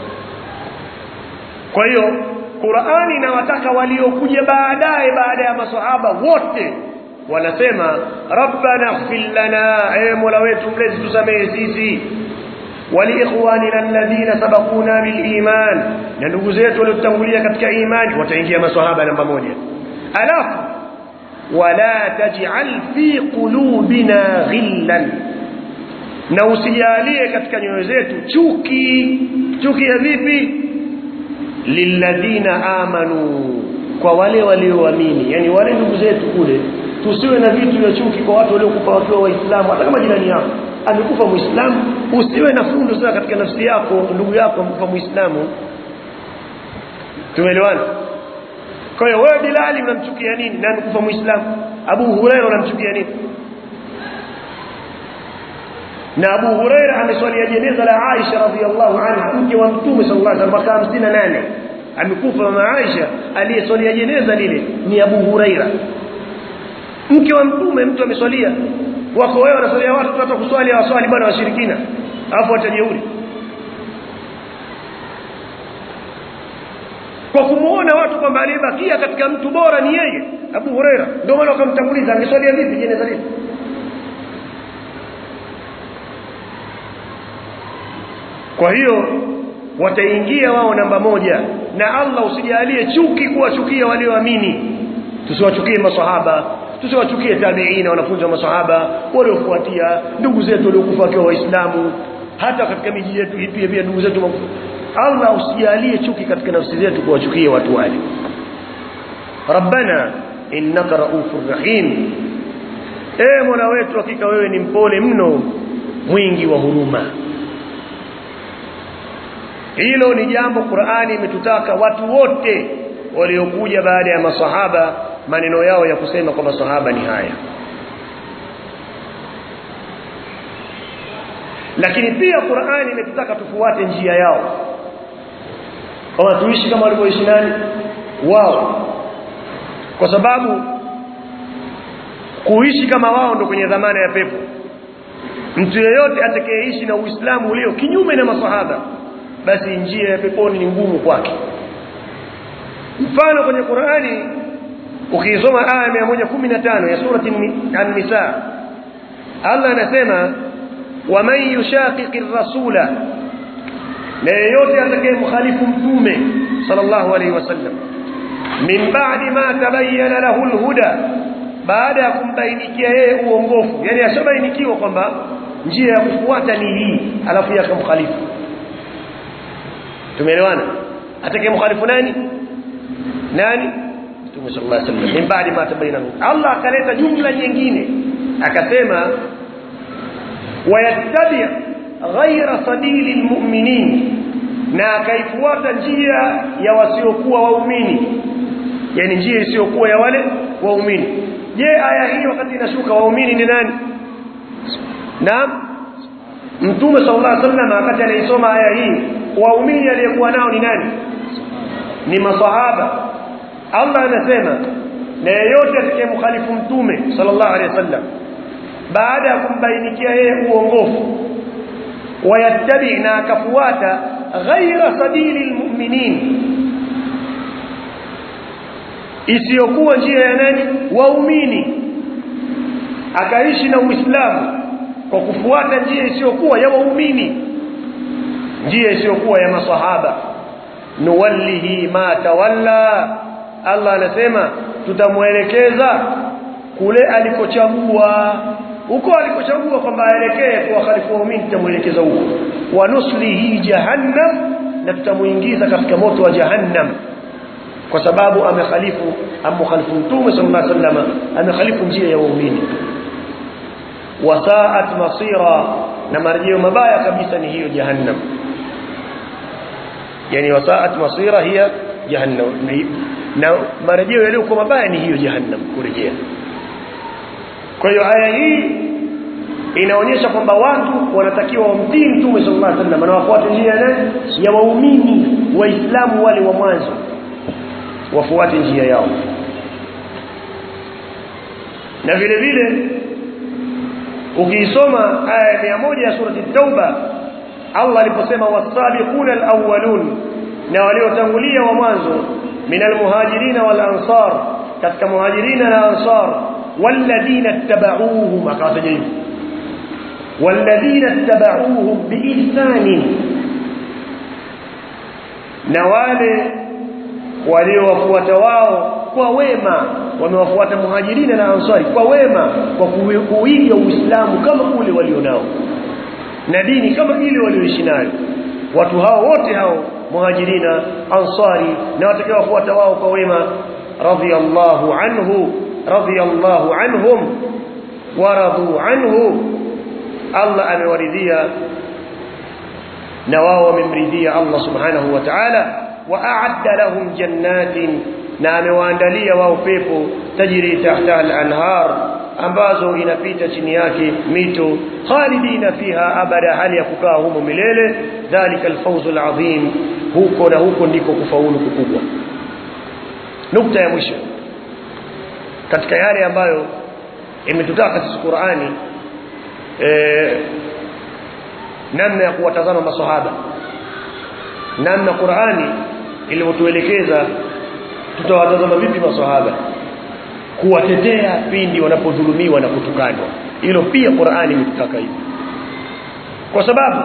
S1: kwa hiyo Qur'ani inawataka waliokuja baadaye baada ya maswahaba wote wanasema rabbana ighfir lana e mola wetu mlezi tusamehe sisi waliikhwanina alladhina sabaquna biliman na ndugu zetu waliotangulia katika imani wataingia maswahaba namba moja alafu wala taj'al fi qulubina ghillan na usijalie katika nyoyo zetu chuki chuki ya vipi lilladhina amanu kwa wale walioamini yani wale ndugu zetu kule tusiwe na vitu vya chuki kwa watu waliokufa wakiwa waislamu hata kama jirani yako amekufa muislamu usiwe na fundo sana katika nafsi yako ndugu yako amekufa muislamu tumeelewana kwa hiyo wewe Bilali unamchukia nini na amekufa muislamu Abu Huraira unamchukia nini na Abu Huraira ameswalia jeneza la Aisha radhiallahu anha mke wa Mtume sallallahu alaihi wasallam mwaka 58 amekufa mama Aisha aliyeswalia jeneza lile ni Abu Huraira mke wa Mtume mtu ameswalia wako wewe wanaswalia watu hata kuswali waswali bwana washirikina alafu watajeuri kwa kumuona watu kwamba aliyebakia katika mtu bora ni yeye Abu Huraira ndio maana wakamtanguliza angeswalia vipi jeneza lile kwa hiyo wataingia wao namba moja na Allah usijalie chuki kuwachukia walioamini tusiwachukie maswahaba tusiwachukie tabiina wanafunzi wa maswahaba waliofuatia ndugu zetu waliokufa wakiwa waislamu hata katika miji yetu pia pia ndugu zetu Allah usijalie chuki katika nafsi zetu kuwachukia watu wale Rabbana innaka raufur rahim e Mola wetu hakika wewe ni mpole mno mwingi wa huruma hilo ni jambo Qur'ani imetutaka watu wote waliokuja baada ya masahaba maneno yao ya kusema kwa masahaba ni haya lakini pia Qur'ani imetutaka tufuate njia yao kama tuishi kama walivyoishi nani wao kwa sababu kuishi kama wao ndo kwenye dhamana ya pepo mtu yeyote atakayeishi na uislamu ulio kinyume na masahaba basi njia ya peponi ni ngumu kwake mfano kwenye Qur'ani ukisoma aya 115 ya surati an-nisa Allah anasema waman yushaqiqir rasula na yeyote atakayemkhalifu mtume sallallahu alaihi wasallam min ba'di ma tabayyana lahu al-huda baada ya kumbainikia yeye uongofu yani ashabainikiwa kwamba njia ya kufuata ni hii alafu yakamkhalifu tumeelewana atakayemkhalifu nani nani Mtume sallallahu alaihi wasallam min ba'di ma tabayyana Allah akaleta jumla nyingine akasema wayattabi ghaira sabili almu'minin na akaifuata njia ya wasiokuwa waumini yani njia isiyokuwa ya wale waumini je aya hii wakati inashuka waumini ni nani naam Mtume sallallahu alaihi wasallam wakati anaisoma aya hii waumini aliyekuwa nao ni nani ni masahaba Allah anasema na yeyote atakayemkhalifu mtume sallallahu alaihi wasallam baada ya kumbainikia yeye uongofu wayattabi na akafuata ghaira sabili almu'minin isiyokuwa njia ya nani waumini akaishi na uislamu kwa kufuata njia isiyokuwa ya waumini njia isiyokuwa ya masahaba nuwallihi ma tawalla Allah anasema tutamuelekeza kule alikochagua huko alikochagua kwamba aelekee kwa khalifu waumini tutamuelekeza huko wa nuslihi jahannam na tutamuingiza katika moto wa jahannam kwa sababu amekhalifu amkhalifu mtume sallallahu alaihi wasallam amekhalifu njia ya waumini wasaat masira na marejeo mabaya kabisa ni hiyo jahannam yani wasaat masira hiya jahannam na marejeo yaliyokuwa mabaya ni hiyo jahannam kurejea kwa hiyo aya hii inaonyesha kwamba watu wanatakiwa wamtii mtume sallallahu alaihi wasallam na wafuate njia ya waumini waislamu wale wa mwanzo wafuate njia yao na vile vile ukisoma aya ya moja ya surati tauba Allah aliposema wasabiquna alawwalun na waliotangulia wa mwanzo min almuhajirin wal ansar katika muhajirina na ansar walladhina ittaba'uuhum akawataja hivi walladhina ittaba'uuhum biihsan na wale waliowafuata wao kwa wema wamewafuata muhajirina na ansari kwa wema kwa kuiga uislamu kama ule walionao na dini kama ile walioishi nayo watu hao wote hao muhajirina ansari na watakaowafuata wao kwa wema radiyallahu anhu radiyallahu anhum waradu anhu Allah amewaridhia na wao wamemridhia Allah subhanahu wa ta'ala wa'adda lahum jannatin na amewaandalia wao pepo tajiri tahta al-anhar ambazo inapita chini yake mito khalidina fiha abada hali ya kukaa humo milele dhalika al-fawzul azim huko na huko ndiko kufaulu kukubwa nukta ya mwisho katika yale ambayo imetutaka sisi Qur'ani eh namna ya kuwatazama maswahaba namna Qur'ani ilivyotuelekeza tutawatazama vipi maswahaba kuwatetea pindi wanapodhulumiwa na kutukanwa hilo pia Qur'ani imetutaka hivyo kwa sababu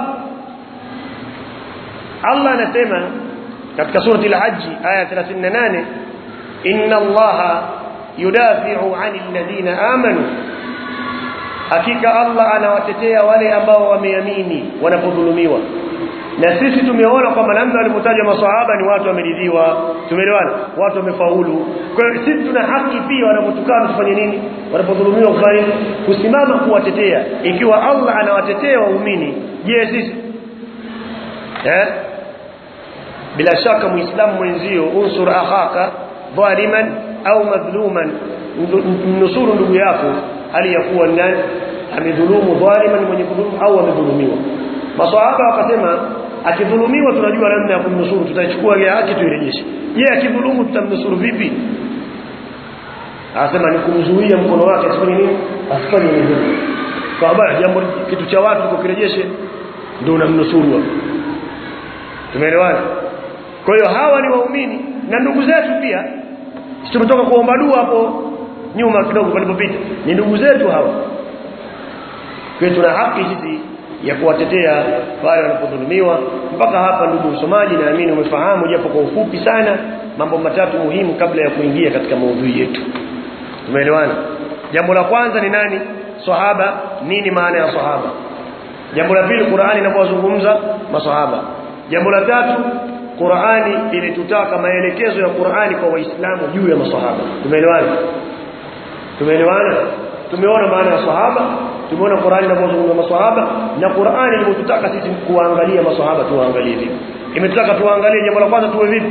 S1: Allah anasema katika surati al-Hajj aya 38 inna Allaha yudafi'u 'anil ladina amanu hakika Allah anawatetea wale ambao wameamini wanapodhulumiwa na sisi tumeona kwamba namna walivyotajwa maswahaba ni watu wameridhiwa tumeelewana watu wamefaulu kwa hiyo sisi tuna haki pia wanapotukana tufanye nini wanapodhulumiwa kufanya kusimama kuwatetea ikiwa Allah anawatetea waumini je sisi eh bila shaka muislamu mwenzio unsur akhaka dhaliman au madhluman nusuru ndugu yako hali ya kuwa nani amedhulumu dhaliman mwenye kudhulumu au amedhulumiwa maswahaba wakasema akidhulumiwa tunajua namna ya kumnusuru tutaichukua ile haki tuirejeshe je akidhulumu tutamnusuru vipi anasema ni kumzuia mkono wake asifanye nini asifanye nini kwa habari jambo kitu cha watu kukirejeshe ndio unamnusuru tumeelewana kwa hiyo hawa ni waumini na ndugu zetu pia tumetoka kuomba dua hapo nyuma kidogo palipopita ni ndugu zetu hawa kwa tuna haki sisi ya kuwatetea wale wanapodhulumiwa mpaka hapa ndugu msomaji naamini umefahamu japo kwa ufupi sana mambo matatu muhimu kabla ya kuingia katika maudhui yetu tumeelewana jambo la kwanza ni nani sahaba nini maana ya sahaba jambo la pili Qur'ani inapozungumza masahaba jambo la tatu Qur'ani ilitutaka maelekezo ya Qur'ani kwa waislamu juu ya masahaba tumeelewana tumeelewana tumeona maana ya sahaba tumeona Qur'ani inapozungumza masahaba na Qur'ani imetutaka sisi kuangalia masahaba tuangalie vipi imetutaka tuangalie jambo la kwanza tuwe vipi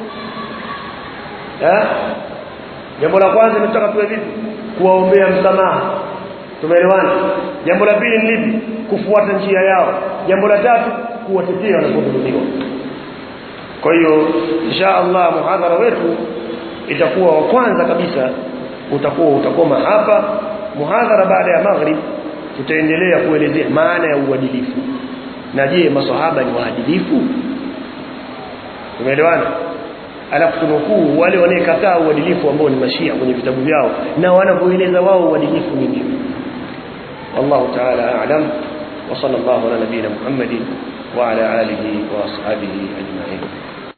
S1: eh jambo la kwanza imetutaka tuwe vipi kuwaombea msamaha tumeelewana jambo la pili ni lipi kufuata njia yao jambo la tatu kuwatetea wanapodhulumiwa kwa hiyo insha Allah muhadhara wetu itakuwa wa kwanza kabisa utakuwa utakoma hapa muhadhara baada ya maghrib tutaendelea kuelezea maana ya uadilifu na je maswahaba ni waadilifu tumeelewana alafu tunukuu wale wanaekataa uadilifu ambao ni mashia kwenye vitabu vyao na wanavyoeleza wao uadilifu ni nini wallahu ta'ala a'lam wa sallallahu ala nabiyina muhammadin wa ala alihi wa ashabihi ajma'in